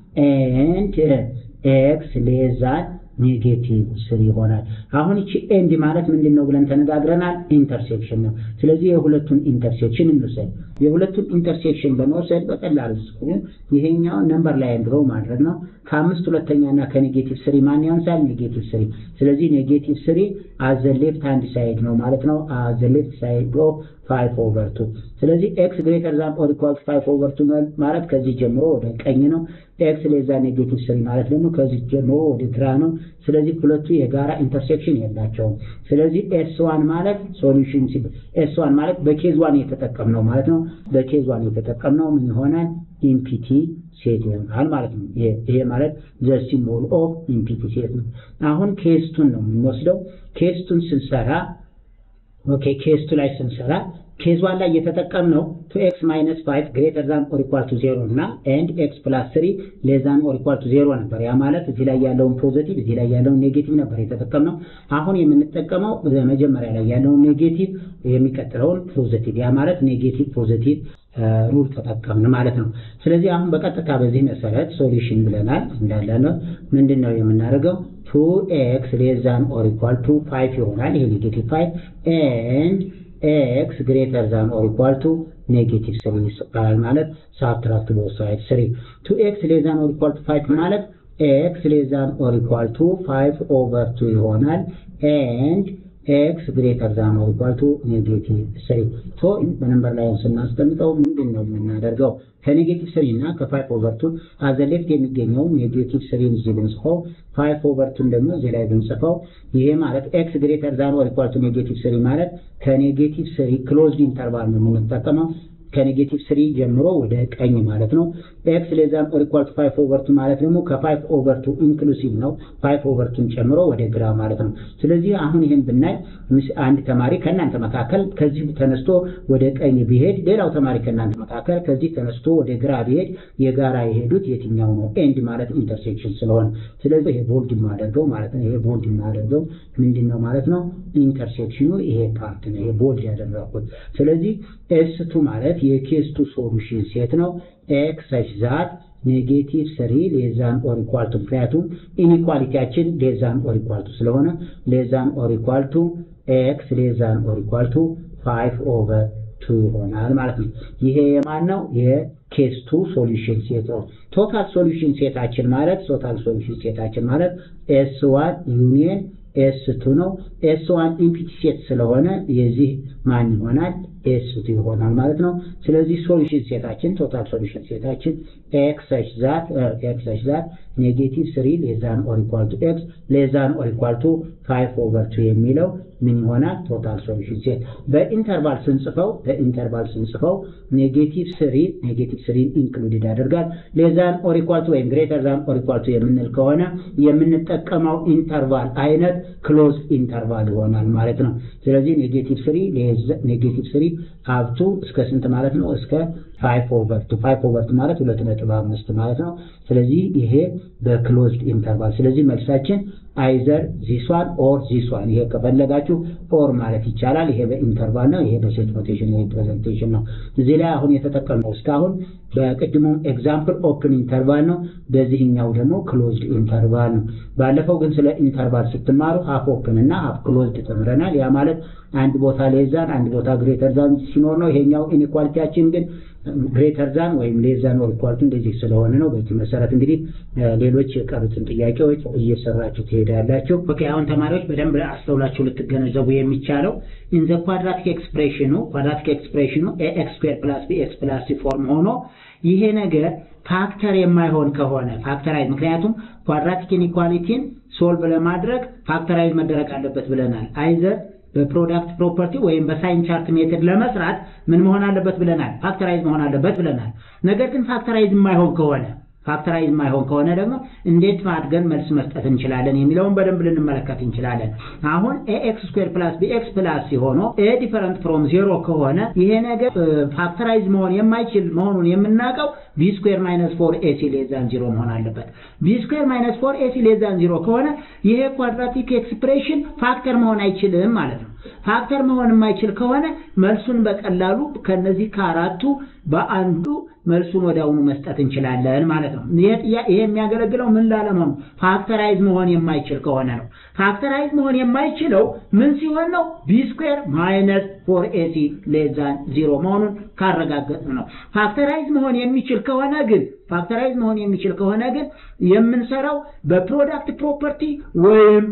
ኤንድ ኤክስ ሌዛን ኔጌቲቭ ስሪ ይሆናል። አሁን እቺ ኤንድ ማለት ምንድን ነው ብለን ተነጋግረናል። ኢንተርሴክሽን ነው። ስለዚህ የሁለቱን ኢንተርሴክሽን እንውሰድ። የሁለቱን ኢንተርሴክሽን በመውሰድ በቀላሉ ስኩን ይሄኛው ነምበር ላይ ድሮ ማድረግ ነው። ከአምስት ሁለተኛ እና ከኔጌቲቭ ስሪ ማን ያንሳል? ኔጌቲቭ ስሪ። ስለዚህ ኔጌቲቭ ስሪ አዘ ሌፍት ሃንድ ሳይድ ነው ማለት ነው። አዘ ሌፍት ሳይድ ኦፍ ፋይቭ ኦቨር ቱ። ስለዚህ ኤክስ ግሬተር ዛን ኦር ኢኳል ፋይቭ ኦቨር ቱ ማለት ከዚህ ጀምሮ ወደ ቀኝ ነው። ኤክስ ሌዛ ኔጌቲቭ ስሪ ማለት ደግሞ ከዚህ ጀምሮ ወደ ግራ ነው። ስለዚህ ሁለቱ የጋራ ኢንተርሴክሽን የላቸውም። ስለዚህ ኤስ ዋን ማለት ሶሉሽን ሲ ኤስ ዋን ማለት በኬዝ ዋን የተጠቀምነው ማለት ነው። በኬዝ ዋን የተጠቀምነው ምን ይሆናል? ኢምፒቲ ሴት ይሆናል ማለት ነው። ይሄ ማለት ዘ ሲምቦል ኦፍ ኢምፒቲ ሴት ነው። አሁን ኬስቱን ነው የምንወስደው። ኬስቱን ስንሰራ ኦኬ ኬስቱ ላይ ስንሰራ ኬዝ ዋን ላይ የተጠቀምነው ቱ ኤክስ ማይነስ ፋይቭ ግሬተር ዛን ኦር ኢኳል ቱ ዜሮ እና ኤንድ ኤክስ ፕላስ ስሪ ሌዛን ኦር ኢኳል ቱ ዜሮ ነበር። ያ ማለት እዚህ ላይ ያለውን ፖዘቲቭ እዚህ ላይ ያለውን ኔጌቲቭ ነበር የተጠቀምነው። አሁን የምንጠቀመው መጀመሪያ ላይ ያለውን ኔጌቲቭ የሚቀጥለውን ፖዘቲቭ፣ ያ ማለት ኔጌቲቭ ፖዘቲቭ ሩል ተጠቀምን ማለት ነው። ስለዚህ አሁን በቀጥታ በዚህ መሰረት ሶሉሽን ብለናል እንዳለ ነው። ምንድን ነው የምናደርገው? ቱ ኤክስ ሌዛን ኦር ኢኳል ቱ ፋይቭ ይሆናል። ይሄ ኔጌቲቭ ፋይቭ ኤንድ ኤክስ ግሬተር ዛን ኦር ኢኳል ቱ ኔጌቲቭ ስሪ ይባላል ማለት ሳብትራክት ቦዝ ሳይድ ስሪ ቱ ኤክስ ሌዛን ኦር ኢኳል ቱ ፋይቭ ማለት ኤክስ ሌዛን ኦር ኢኳል ቱ ፋይቭ ኦቨር ቱ ይሆናል ኤንድ ኤክስ ግሬተር ዛን ኦር ኢኳል ቱ ኔጌቲቭ ስሪ ሶ በነምበር ላይ ስናስቀምጠው ምንድን ነው የምናደርገው? ከኔጌቲቭ ስሪ እና ከፋይቭ ኦቨር ቱ አዘ ሌፍት የሚገኘው ኔጌቲቭ ስሪን እዚህ ብንጽፈው ፋይቭ ኦቨር ቱን ደግሞ እዚህ ላይ ብንጽፈው ይሄ ማለት ኤክስ ግሬተር ዛን ኦር ኢኳል ቱ ኔጌቲቭ ስሪ ማለት ከኔጌቲቭ ስሪ ክሎዝድ ኢንተርቫል ነው የምንጠቀመው ከኔጌቲቭ ስሪ ጀምሮ ወደ ቀኝ ማለት ነው። ኤክስ ሌዛን ኦር ኢኳል ቱ ፋይቭ ኦቨር ቱ ማለት ደግሞ ከፋይቭ ኦቨር ቱ ኢንክሉሲቭ ነው። ፋይቭ ኦቨር ቱን ጨምሮ ወደ ግራ ማለት ነው። ስለዚህ አሁን ይህን ብናይ አንድ ተማሪ ከእናንተ መካከል ከዚህ ተነስቶ ወደ ቀኝ ቢሄድ፣ ሌላው ተማሪ ከእናንተ መካከል ከዚህ ተነስቶ ወደ ግራ ቢሄድ የጋራ የሄዱት የትኛው ነው? ኤንድ ማለት ኢንተርሴክሽን ስለሆነ ስለዚህ ይሄ ቦልድ የማደርገው ማለት ነው። ይሄ ቦልድ የማደርገው ምንድን ነው ማለት ነው? ኢንተርሴክሽኑ ይሄ ፓርት ነው። ይሄ ቦልድ ያደረኩት ስለዚህ ኤስ ቱ ማለት የኬስ ቱ ሶሉሽን ሴት ነው። ኤክስ ሰች ዛት ኔጌቲቭ ስሪ ሌዛን ኦር ኢኳል ቱ ምክንያቱም ኢኒኳሊቲያችን ሌዛን ኦር ኢኳል ቱ ስለሆነ ሌዛን ኦር ኢኳል ቱ ኤክስ ሌዛን ኦር ኢኳል ቱ ፋይቭ ኦቨር ቱ ይሆናል ማለት ነው። ይሄ የማን ነው? የኬስ ቱ ሶሉሽን ሴት ነው። ቶታል ሶሉሽን ሴታችን ማለት ቶታል ሶሉሽን ሴታችን ማለት ኤስ ዋን ዩኒየን ኤስ ቱ ነው። ኤስ ዋን ኢምፒቲ ሴት ስለሆነ የዚህ ማን ይሆናል? ኤስ ቱ ይሆናል ማለት ነው። ስለዚህ ሶሉሽን ሴታችን ቶታል ሶሉሽን ሴታችን ኤክስ ኤች ዛት ኤክስ ኤች ዛት ኔጌቲቭ ስሪ ሌዛን ኦር ኢኳል ቱ ኤክስ ሌዛን ኦር ኢኳል ቱ ፋይቭ ኦቨር ቱ የሚለው ምን ይሆናል? ቶታል ሶሉሽን ሴት በኢንተርቫል ስንጽፈው በኢንተርቫል ስንጽፈው ኔጌቲቭ ስሪ ኔጌቲቭ ስሪን ኢንክሉድድ ያደርጋል። ሌዛን ኦር ኢኳል ቱ ወይም ግሬተር ዛን ኦር ኢኳል ቱ የምንል ከሆነ የምንጠቀመው ኢንተርቫል አይነት ክሎዝ ኢንተርቫል ይሆናል ማለት ነው። ስለዚህ ኔጌቲቭ ስሪ ኔጌቲቭ ስሪ አብቱ እስከ ስንት ማለት ነው? እስከ ፋይቭ ኦቨር ቱ ፋይቭ ኦቨር ቱ ማለት ሁለት ነጥብ አምስት ማለት ነው። ስለዚህ ይሄ በክሎዝድ ኢንተርቫል ስለዚህ መልሳችን አይዘር ዚሷን ኦር ዚሷን ይሄ ከፈለጋችሁ ኦር ማለት ይቻላል። ይሄ በኢንተርቫል ነው። ይሄ በሴት ኖቴሽን ሪፕሬዘንቴሽን ነው። እዚህ ላይ አሁን የተጠቀምነው እስካሁን በቅድሙ ኤግዛምፕል ኦፕን ኢንተርቫል ነው። በዚህኛው ደግሞ ክሎዝድ ኢንተርቫል ነው። ባለፈው ግን ስለ ኢንተርቫል ስትማሩ ሀፍ ኦፕን እና ሀፍ ክሎዝድ ተምረናል። ያ ማለት አንድ ቦታ ሌዛን አንድ ቦታ ግሬተር ዛን ሲኖር ነው። ይሄኛው ኢኒኳሊቲያችን ግን ግሬተር ዛን ወይም ሌዛን ኦር ኢኳል ቱ እንደዚህ ስለሆነ ነው። በዚህ መሰረት እንግዲህ ሌሎች የቀሩትን ጥያቄዎች እየሰራችሁ ትሄዳላችሁ። ኦኬ አሁን ተማሪዎች በደንብ አስተውላችሁ ልትገነዘቡ የሚቻለው ኢን ዘ ኳድራቲክ ኤክስፕሬሽኑ ኳድራቲክ ኤክስፕሬሽኑ ኤክስ ስኩዌር ፕላስ ቢኤክስ ፕላስ ሲ ፎርም ሆኖ ይሄ ነገር ፋክተር የማይሆን ከሆነ ፋክተራይዝ ምክንያቱም ኳድራቲክ ኢኒኳሊቲን ሶልቭ ለማድረግ ፋክተራይዝ መደረግ አለበት ብለናል። አይዘር በፕሮዳክት ፕሮፐርቲ ወይም በሳይን ቻርት ሜትድ ለመስራት ምን መሆን አለበት ብለናል? ፋክተራይዝ መሆን አለበት ብለናል። ነገር ግን ፋክተራይዝ የማይሆን ከሆነ ፋክተራይዝ የማይሆን ከሆነ ደግሞ እንዴት አድርገን መልስ መስጠት እንችላለን የሚለውን በደንብ ልንመለከት እንችላለን። አሁን ኤክስ ስኩዌር ፕላስ ቢኤክስ ፕላስ ሲሆኑ ኤ ዲፈረንት ፍሮም ዜሮ ከሆነ ይሄ ነገር ፋክተራይዝ መሆን የማይችል መሆኑን የምናውቀው ቢ ስኩዌር ማይነስ ፎር ኤሲ ሌዛን ዚሮ መሆን አለበት። ቢ ስኩዌር ማይነስ ፎር ኤሲ ሌዛን ዚሮ ከሆነ ይሄ ኳድራቲክ ኤክስፕሬሽን ፋክተር መሆን አይችልም ማለት ነው። ፋክተር መሆን የማይችል ከሆነ መልሱን በቀላሉ ከነዚህ ከአራቱ በአንዱ መልሱን ወዲያውኑ መስጠት እንችላለን ማለት ነው። ይሄ የሚያገለግለው ምን ላለመሆኑ ፋክተራይዝ መሆን የማይችል ከሆነ ነው። ፋክተራይዝ መሆን የማይችለው ምን ሲሆን ነው? ቢ ስኩዌር ማይነስ ፎር ኤሲ ሌዛን ዚሮ መሆኑን ካረጋገጥ ነው። ፋክተራይዝ መሆን የሚችል ከሆነ ግን ፋክተራይዝ መሆን የሚችል ከሆነ ግን የምንሰራው በፕሮዳክት ፕሮፐርቲ ወይም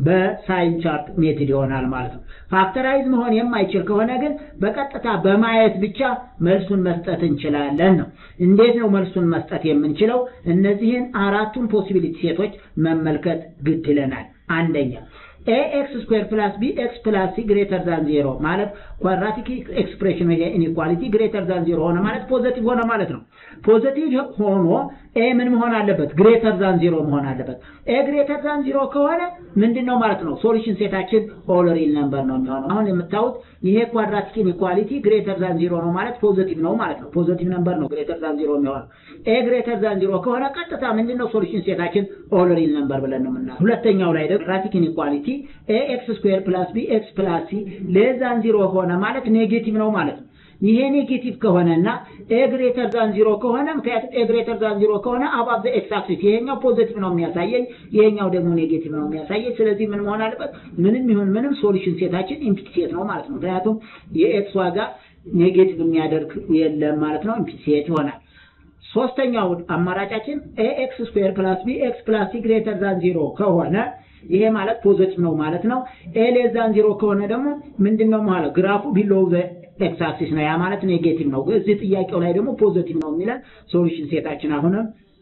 በሳይን ቻርት ሜትድ ይሆናል ማለት ነው። ፋክተራይዝ መሆን የማይችል ከሆነ ግን በቀጥታ በማየት ብቻ መልሱን መስጠት እንችላለን ነው። እንዴት ነው መልሱን መስጠት የምንችለው? እነዚህን አራቱን ፖሲቢሊቲ ሴቶች መመልከት ግድ ይለናል። አንደኛ ኤክስ ስኩዌር ፕላስ ቢ ኤክስ ፕላስ ሲ ግሬተር ዛን ዜሮ ማለት ኳድራቲክ ኤክስፕሬሽን ይሄ ኢኒኳሊቲ ግሬተር ዛን ዜሮ ሆነ ማለት ፖዘቲቭ ሆነ ማለት ነው። ፖዘቲቭ ሆኖ ኤ ምን መሆን አለበት? ግሬተር ዛን ዚሮ መሆን አለበት። ኤ ግሬተር ዛን ዚሮ ከሆነ ምንድን ነው ማለት ነው? ሶሉሽን ሴታችን ኦል ሪል ነምበር ነው የሚሆነው። አሁን የምታዩት ይሄ ኳድራቲክ ኢንኢኳሊቲ ግሬተር ዛን ዚሮ ነው ማለት ፖዚቲቭ ነው ማለት ነው። ፖዚቲቭ ነምበር ነው ግሬተር ዛን ዚሮ የሚሆነው። ኤ ግሬተር ዛን ዚሮ ከሆነ ቀጥታ ምንድን ነው ሶሉሽን ሴታችን ኦል ሪል ነምበር ብለን ነው የምናየው። ሁለተኛው ላይ ደግሞ ኳድራቲክ ኢንኢኳሊቲ ኤ ኤክስ ስኩዌር ፕላስ ቢ ኤክስ ፕላስ ሲ ሌስ ዛን ዚሮ ሆነ ማለት ኔጌቲቭ ነው ማለት ነው። ይሄ ኔጌቲቭ ከሆነና ኤ ግሬተር ዛን ዚሮ ከሆነ ምክንያቱም ኤ ግሬተር ዛን ዚሮ ከሆነ አባብ ዘ ኤክስ አክሲስ ይሄኛው ፖዚቲቭ ነው የሚያሳየኝ፣ ይሄኛው ደግሞ ኔጌቲቭ ነው የሚያሳየኝ። ስለዚህ ምን መሆን አለበት? ምንም ይሁን ምንም ሶሉሽን ሴታችን ኢምፒቲ ሴት ነው ማለት ነው። ምክንያቱም የኤክስ ዋጋ ኔጌቲቭ የሚያደርግ የለም ማለት ነው። ኢምፒቲ ሴት ይሆናል። ሶስተኛው አማራጫችን ኤ ኤክስ ስኩዌር ፕላስ ቢ ኤክስ ፕላስ ሲ ግሬተር ዛን ዚሮ ከሆነ ይሄ ማለት ፖዚቲቭ ነው ማለት ነው። ኤ ሌስ ዛን ዚሮ ከሆነ ደግሞ ምንድነው ማለት ግራፉ ቢሎው ዘ ኤክስ አክሲስ ነው። ያ ማለት ኔጌቲቭ ነው። እዚህ ጥያቄው ላይ ደግሞ ፖዚቲቭ ነው የሚለን ሶሉሽን ሴታችን አሁንም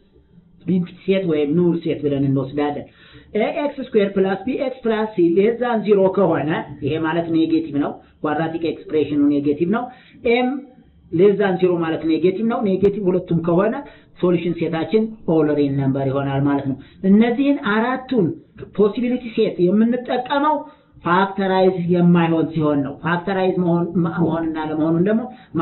ኢምፒቲ ሴት ወይም ኑል ሴት ብለን እንወስዳለን። ኤ ኤክስ ስኩዌር ፕላስ ቢ ኤክስ ፕላስ ሲ ሌስ ዛን ዚሮ ከሆነ ይሄ ማለት ኔጌቲቭ ነው። ኳድራቲክ ኤክስፕሬሽኑ ኔጌቲቭ ነው። ኤም ሌስ ዛን ዚሮ ማለት ኔጌቲቭ ነው። ኔጌቲቭ ሁለቱም ከሆነ ሶሉሽን ሴታችን ኦል ሪል ነምበር ይሆናል ማለት ነው። እነዚህን አራቱን ፖሲቢሊቲ ሴት የምንጠቀመው ፋክተራይዝ የማይሆን ሲሆን ነው። ፋክተራይዝ መሆንና ለመሆኑን ደግሞ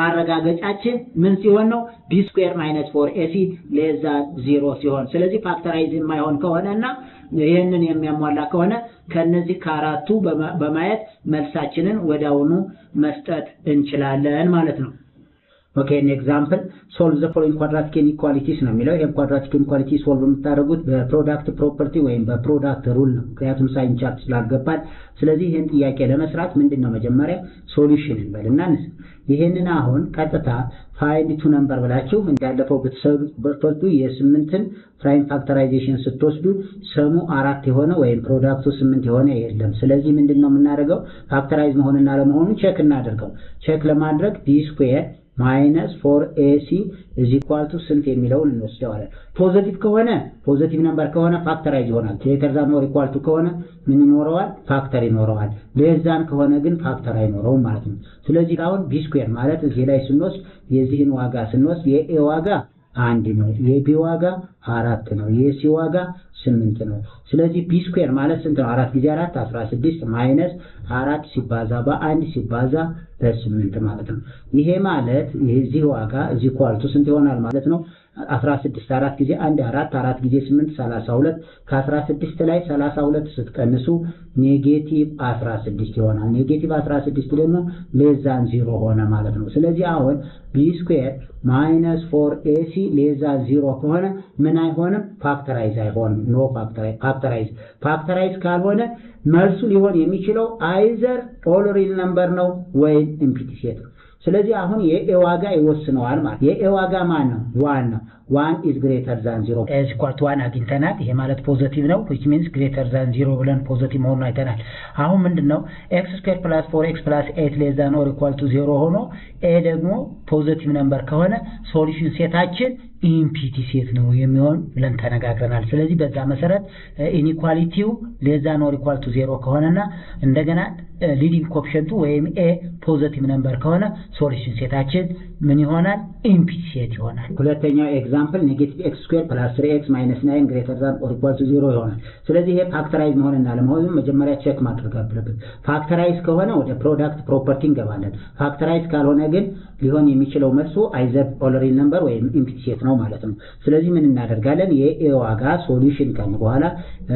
ማረጋገጫችን ምን ሲሆን ነው? ቢ ስኩዌር ማይነስ ፎር ኤሲ ሌስ ዛን ዚሮ ሲሆን፣ ስለዚህ ፋክተራይዝ የማይሆን ከሆነ እና ይህንን የሚያሟላ ከሆነ ከነዚህ ከአራቱ በማየት መልሳችንን ወዲያውኑ መስጠት እንችላለን ማለት ነው። ኦኬ ኢን ኤግዛምፕል ሶልቭ ዘ ፎሎዊንግ ኳድራቲክ ኢንኢኳሊቲስ ነው የሚለው። ይሄን ኳድራቲክ ኢንኢኳሊቲ ሶልቭ የምታደርጉት በፕሮዳክት ፕሮፐርቲ ወይም በፕሮዳክት ሩል ነው። ምክንያቱም ሳይን ቻርት ስላልገባን፣ ስለዚህ ይህን ጥያቄ ለመስራት ምንድን ነው መጀመሪያ ሶሉሽን እንበልና ይህንን አሁን ቀጥታ ፋይንድ ቱ ነምበር ብላችሁ እንዳለፈው ብትወስዱ የስምንትን ፕራይም ፋክተራይዜሽን ስትወስዱ ሰሙ አራት የሆነ ወይም ፕሮዳክቱ ስምንት የሆነ የለም። ስለዚህ ምንድን ነው የምናደርገው ፋክተራይዝ መሆንና ለመሆኑን ቼክ እናደርገው። ቼክ ለማድረግ ቢ ስኩዌር ማይነስ ፎር ኤሲ ኢዝ ኢኳል ቱ ስንት የሚለውን እንወስደዋለን። ፖዚቲቭ ከሆነ ፖዚቲቭ ነምበር ከሆነ ፋክተራይዝ ይሆናል። ግሬተር ዛን ኦር ኢኳል ቱ ከሆነ ምን ይኖረዋል? ፋክተር ይኖረዋል። ሌስ ዛን ከሆነ ግን ፋክተር አይኖረውም ማለት ነው። ስለዚህ አሁን ቢ ስኩዌር ማለት እዚህ ላይ ስንወስድ የዚህን ዋጋ ስንወስድ የኤ ዋጋ አንድ ነው። የቢ ዋጋ አራት ነው። የሲ ዋጋ ስምንት ነው። ስለዚህ ቢ ስኩዌር ማለት ስንት ነው? አራት ጊዜ አራት አስራ ስድስት ማይነስ አራት ሲባዛ በአንድ ሲባዛ በስምንት ማለት ነው። ይሄ ማለት የዚህ ዋጋ እዚህ ኳልቱ ስንት ይሆናል ማለት ነው? አስራ ስድስት አራት ጊዜ አንድ አራት አራት ጊዜ ስምንት ሰላሳ ሁለት ከአስራ ስድስት ላይ ሰላሳ ሁለት ስትቀንሱ ኔጌቲቭ አስራ ስድስት ይሆናል። ኔጌቲቭ አስራ ስድስት ደግሞ ሌዛን ዚሮ ሆነ ማለት ነው። ስለዚህ አሁን ቢ ስኩዌር ማይነስ ፎር ኤሲ ሌዛን ዚሮ ከሆነ ምን አይሆንም? ፋክተራይዝ አይሆንም። ኖ ፋክተራይዝ ፋክተራይዝ ካልሆነ መልሱ ሊሆን የሚችለው አይዘር ኦል ሪል ነምበር ነው ወይም ኢምፒቲ ሴት ነው። ስለዚህ አሁን የኤ ዋጋ ይወስነዋል ማለት የኤ ዋጋ ማን ነው? ዋን ነው። ዋን ኢዝ ግሬተር ዛን ዚሮ ኤዝ ኢኳል ቱ ዋን አግኝተናል። ይሄ ማለት ፖዚቲቭ ነው ዊች ሚንስ ግሬተር ዛን ዚሮ ብለን ፖዚቲቭ መሆኑን አይተናል። አሁን ምንድን ነው ኤክስ ስኩዌር ፕላስ ፎር ኤክስ ፕላስ ኤት ሌስ ዛን ኦር ኢኳል ቱ ዜሮ ሆኖ ኤ ደግሞ ፖዚቲቭ ነምበር ከሆነ ሶሉሽን ሴታችን ኢምፒቲ ሴት ነው የሚሆን ብለን ተነጋግረናል። ስለዚህ በዛ መሰረት ኢኒኳሊቲው ሌስ ዛን ኦር ኢኳል ቱ ዜሮ ከሆነና እንደገና ሊዲንግ ኮፕሸንቱ ወይም ኤ ፖዚቲቭ ነምበር ከሆነ ሶሉሽን ሴታችን ምን ይሆናል? ኢምፒቲ ሴት ይሆናል። ሁለተኛው ኤግዛምፕል ኔጌቲቭ ኤክስ ስኩዌር ፕላስ ስሪ ኤክስ ማይነስ ናይን ግሬተር ዛን ኦር ኢኳል ቱ ዜሮ ይሆናል። ስለዚህ ይሄ ፋክተራይዝ መሆንና ለመሆኑ መጀመሪያ ቼክ ማድረግ አለብን። ፋክተራይዝ ከሆነ ወደ ፕሮዳክት ፕሮፐርቲ እንገባለን። ፋክተራይዝ ካልሆነ ግን ሊሆን የሚችለው መልሱ አይዘር ኦል ሪል ነምበር ወይም ኢምፒቲ ሴት ነው ማለት ነው። ስለዚህ ምን እናደርጋለን? የኤ ዋጋ ሶሉሽን ካልን በኋላ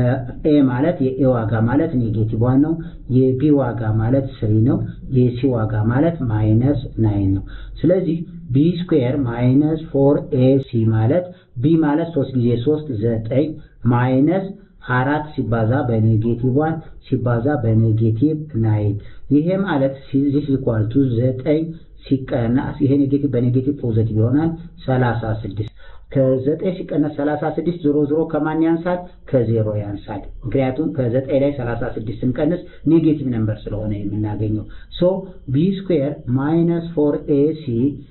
ኤ ማለት የኤ ዋጋ ማለት ኔጌቲቭ ዋን ነው። የቢ ዋጋ ማለት ስሪ ነው። የሲ ዋጋ ማለት ማይነስ ናይን ነው። ስለዚህ ቢ ስኩዌር ማይነስ ፎር ኤ ሲ ማለት ቢ ማለት ሶስት ጊዜ ሶስት ዘጠኝ ማይነስ አራት ሲባዛ በኔጌቲቭ ዋን ሲባዛ በኔጌቲቭ ናይን ይሄ ማለት ዚስ ኢኳል ቱ ዘጠኝ ሲቀናስ ይሄ ኔጌቲቭ በኔጌቲቭ ፖዘቲቭ ይሆናል ሰላሳ ስድስት ከዘጠኝ ሲቀነስ ሰላሳ ስድስት ዞሮ ዞሮ ከማን ያንሳል? ከዜሮ ያንሳል። ምክንያቱም ከዘጠኝ ላይ ሰላሳ ስድስት ስንቀንስ ኔጌቲቭ ነምበር ስለሆነ የምናገኘው ሶ ቢ ስኩዌር ማይነስ ፎር ኤሲ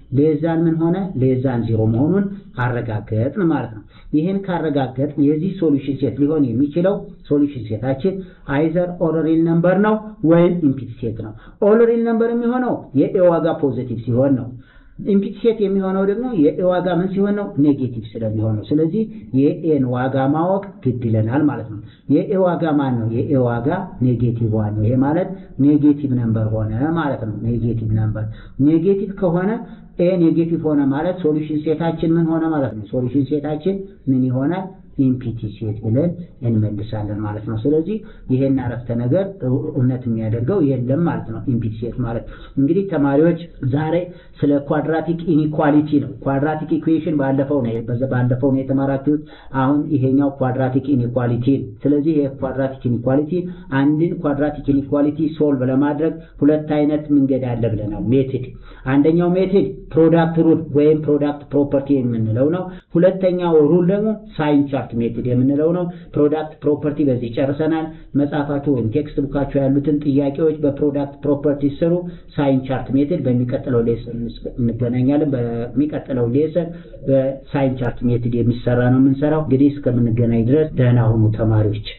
ሌዛን ምን ሆነ? ሌዛን ዜሮ መሆኑን አረጋገጥን ማለት ነው። ይህን ካረጋገጥ የዚህ ሶሉሽን ሴት ሊሆን የሚችለው ሶሉሽን ሴታችን አይዘር ኦል ሪል ነምበር ነው ወይም ኢምፒቲ ሴት ነው። ኦል ሪል ነምበር የሚሆነው የኤ ዋጋ ፖዚቲቭ ሲሆን ነው። ኢምፒቲ ሴት የሚሆነው ደግሞ የኤ ዋጋ ምን ሲሆን ነው? ኔጌቲቭ ስለሚሆን ነው። ስለዚህ የኤን ዋጋ ማወቅ ግድ ይለናል ማለት ነው። የኤ ዋጋ ማን ነው? የኤ ዋጋ ኔጌቲቭ ዋን ነው። ይሄ ማለት ኔጌቲቭ ነምበር ሆነ ማለት ነው። ኔጌቲቭ ነምበር ኔጌቲቭ ከሆነ ኤ ኔጌቲቭ ሆነ ማለት ሶሉሽን ሴታችን ምን ሆነ ማለት ነው። ሶሉሽን ሴታችን ምን ይሆናል? ኢምፒቲ ሴት ብለን እንመልሳለን ማለት ነው። ስለዚህ ይሄን አረፍተ ነገር እውነት የሚያደርገው የለም ማለት ነው። ኢምፒቲ ሴት ማለት እንግዲህ ተማሪዎች ዛሬ ስለ ኳድራቲክ ኢኒኳሊቲ ነው። ኳድራቲክ ኢኩዌሽን ባለፈው ነው ባለፈው ነው የተማራችሁት። አሁን ይሄኛው ኳድራቲክ ኢኒኳሊቲ ነው። ስለዚህ ይሄ ኳድራቲክ ኢኒኳሊቲ አንድን ኳድራቲክ ኢኒኳሊቲ ሶልቭ ለማድረግ ሁለት አይነት መንገድ አለ ብለናል። ሜትድ አንደኛው ሜትድ ፕሮዳክት ሩል ወይም ፕሮዳክት ፕሮፐርቲ የምንለው ነው። ሁለተኛው ሩል ደግሞ ሳይን ቻርት ሜትድ የምንለው ነው። ፕሮዳክት ፕሮፐርቲ በዚህ ጨርሰናል። መጽሐፋችሁ ወይም ቴክስት ቡካችሁ ያሉትን ጥያቄዎች በፕሮዳክት ፕሮፐርቲ ስሩ። ሳይን ቻርት ሜትድ በሚቀጥለው ሌሰን እንገናኛለን። በሚቀጥለው ሌሰን በሳይን ቻርት ሜትድ የሚሰራ ነው የምንሰራው። እንግዲህ እስከምንገናኝ ድረስ ደህና ሁኑ ተማሪዎች።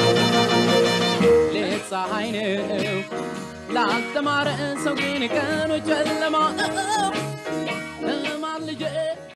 ሌት ፀሐይ ነው ላልተማረ ሰው ግን ቀኑ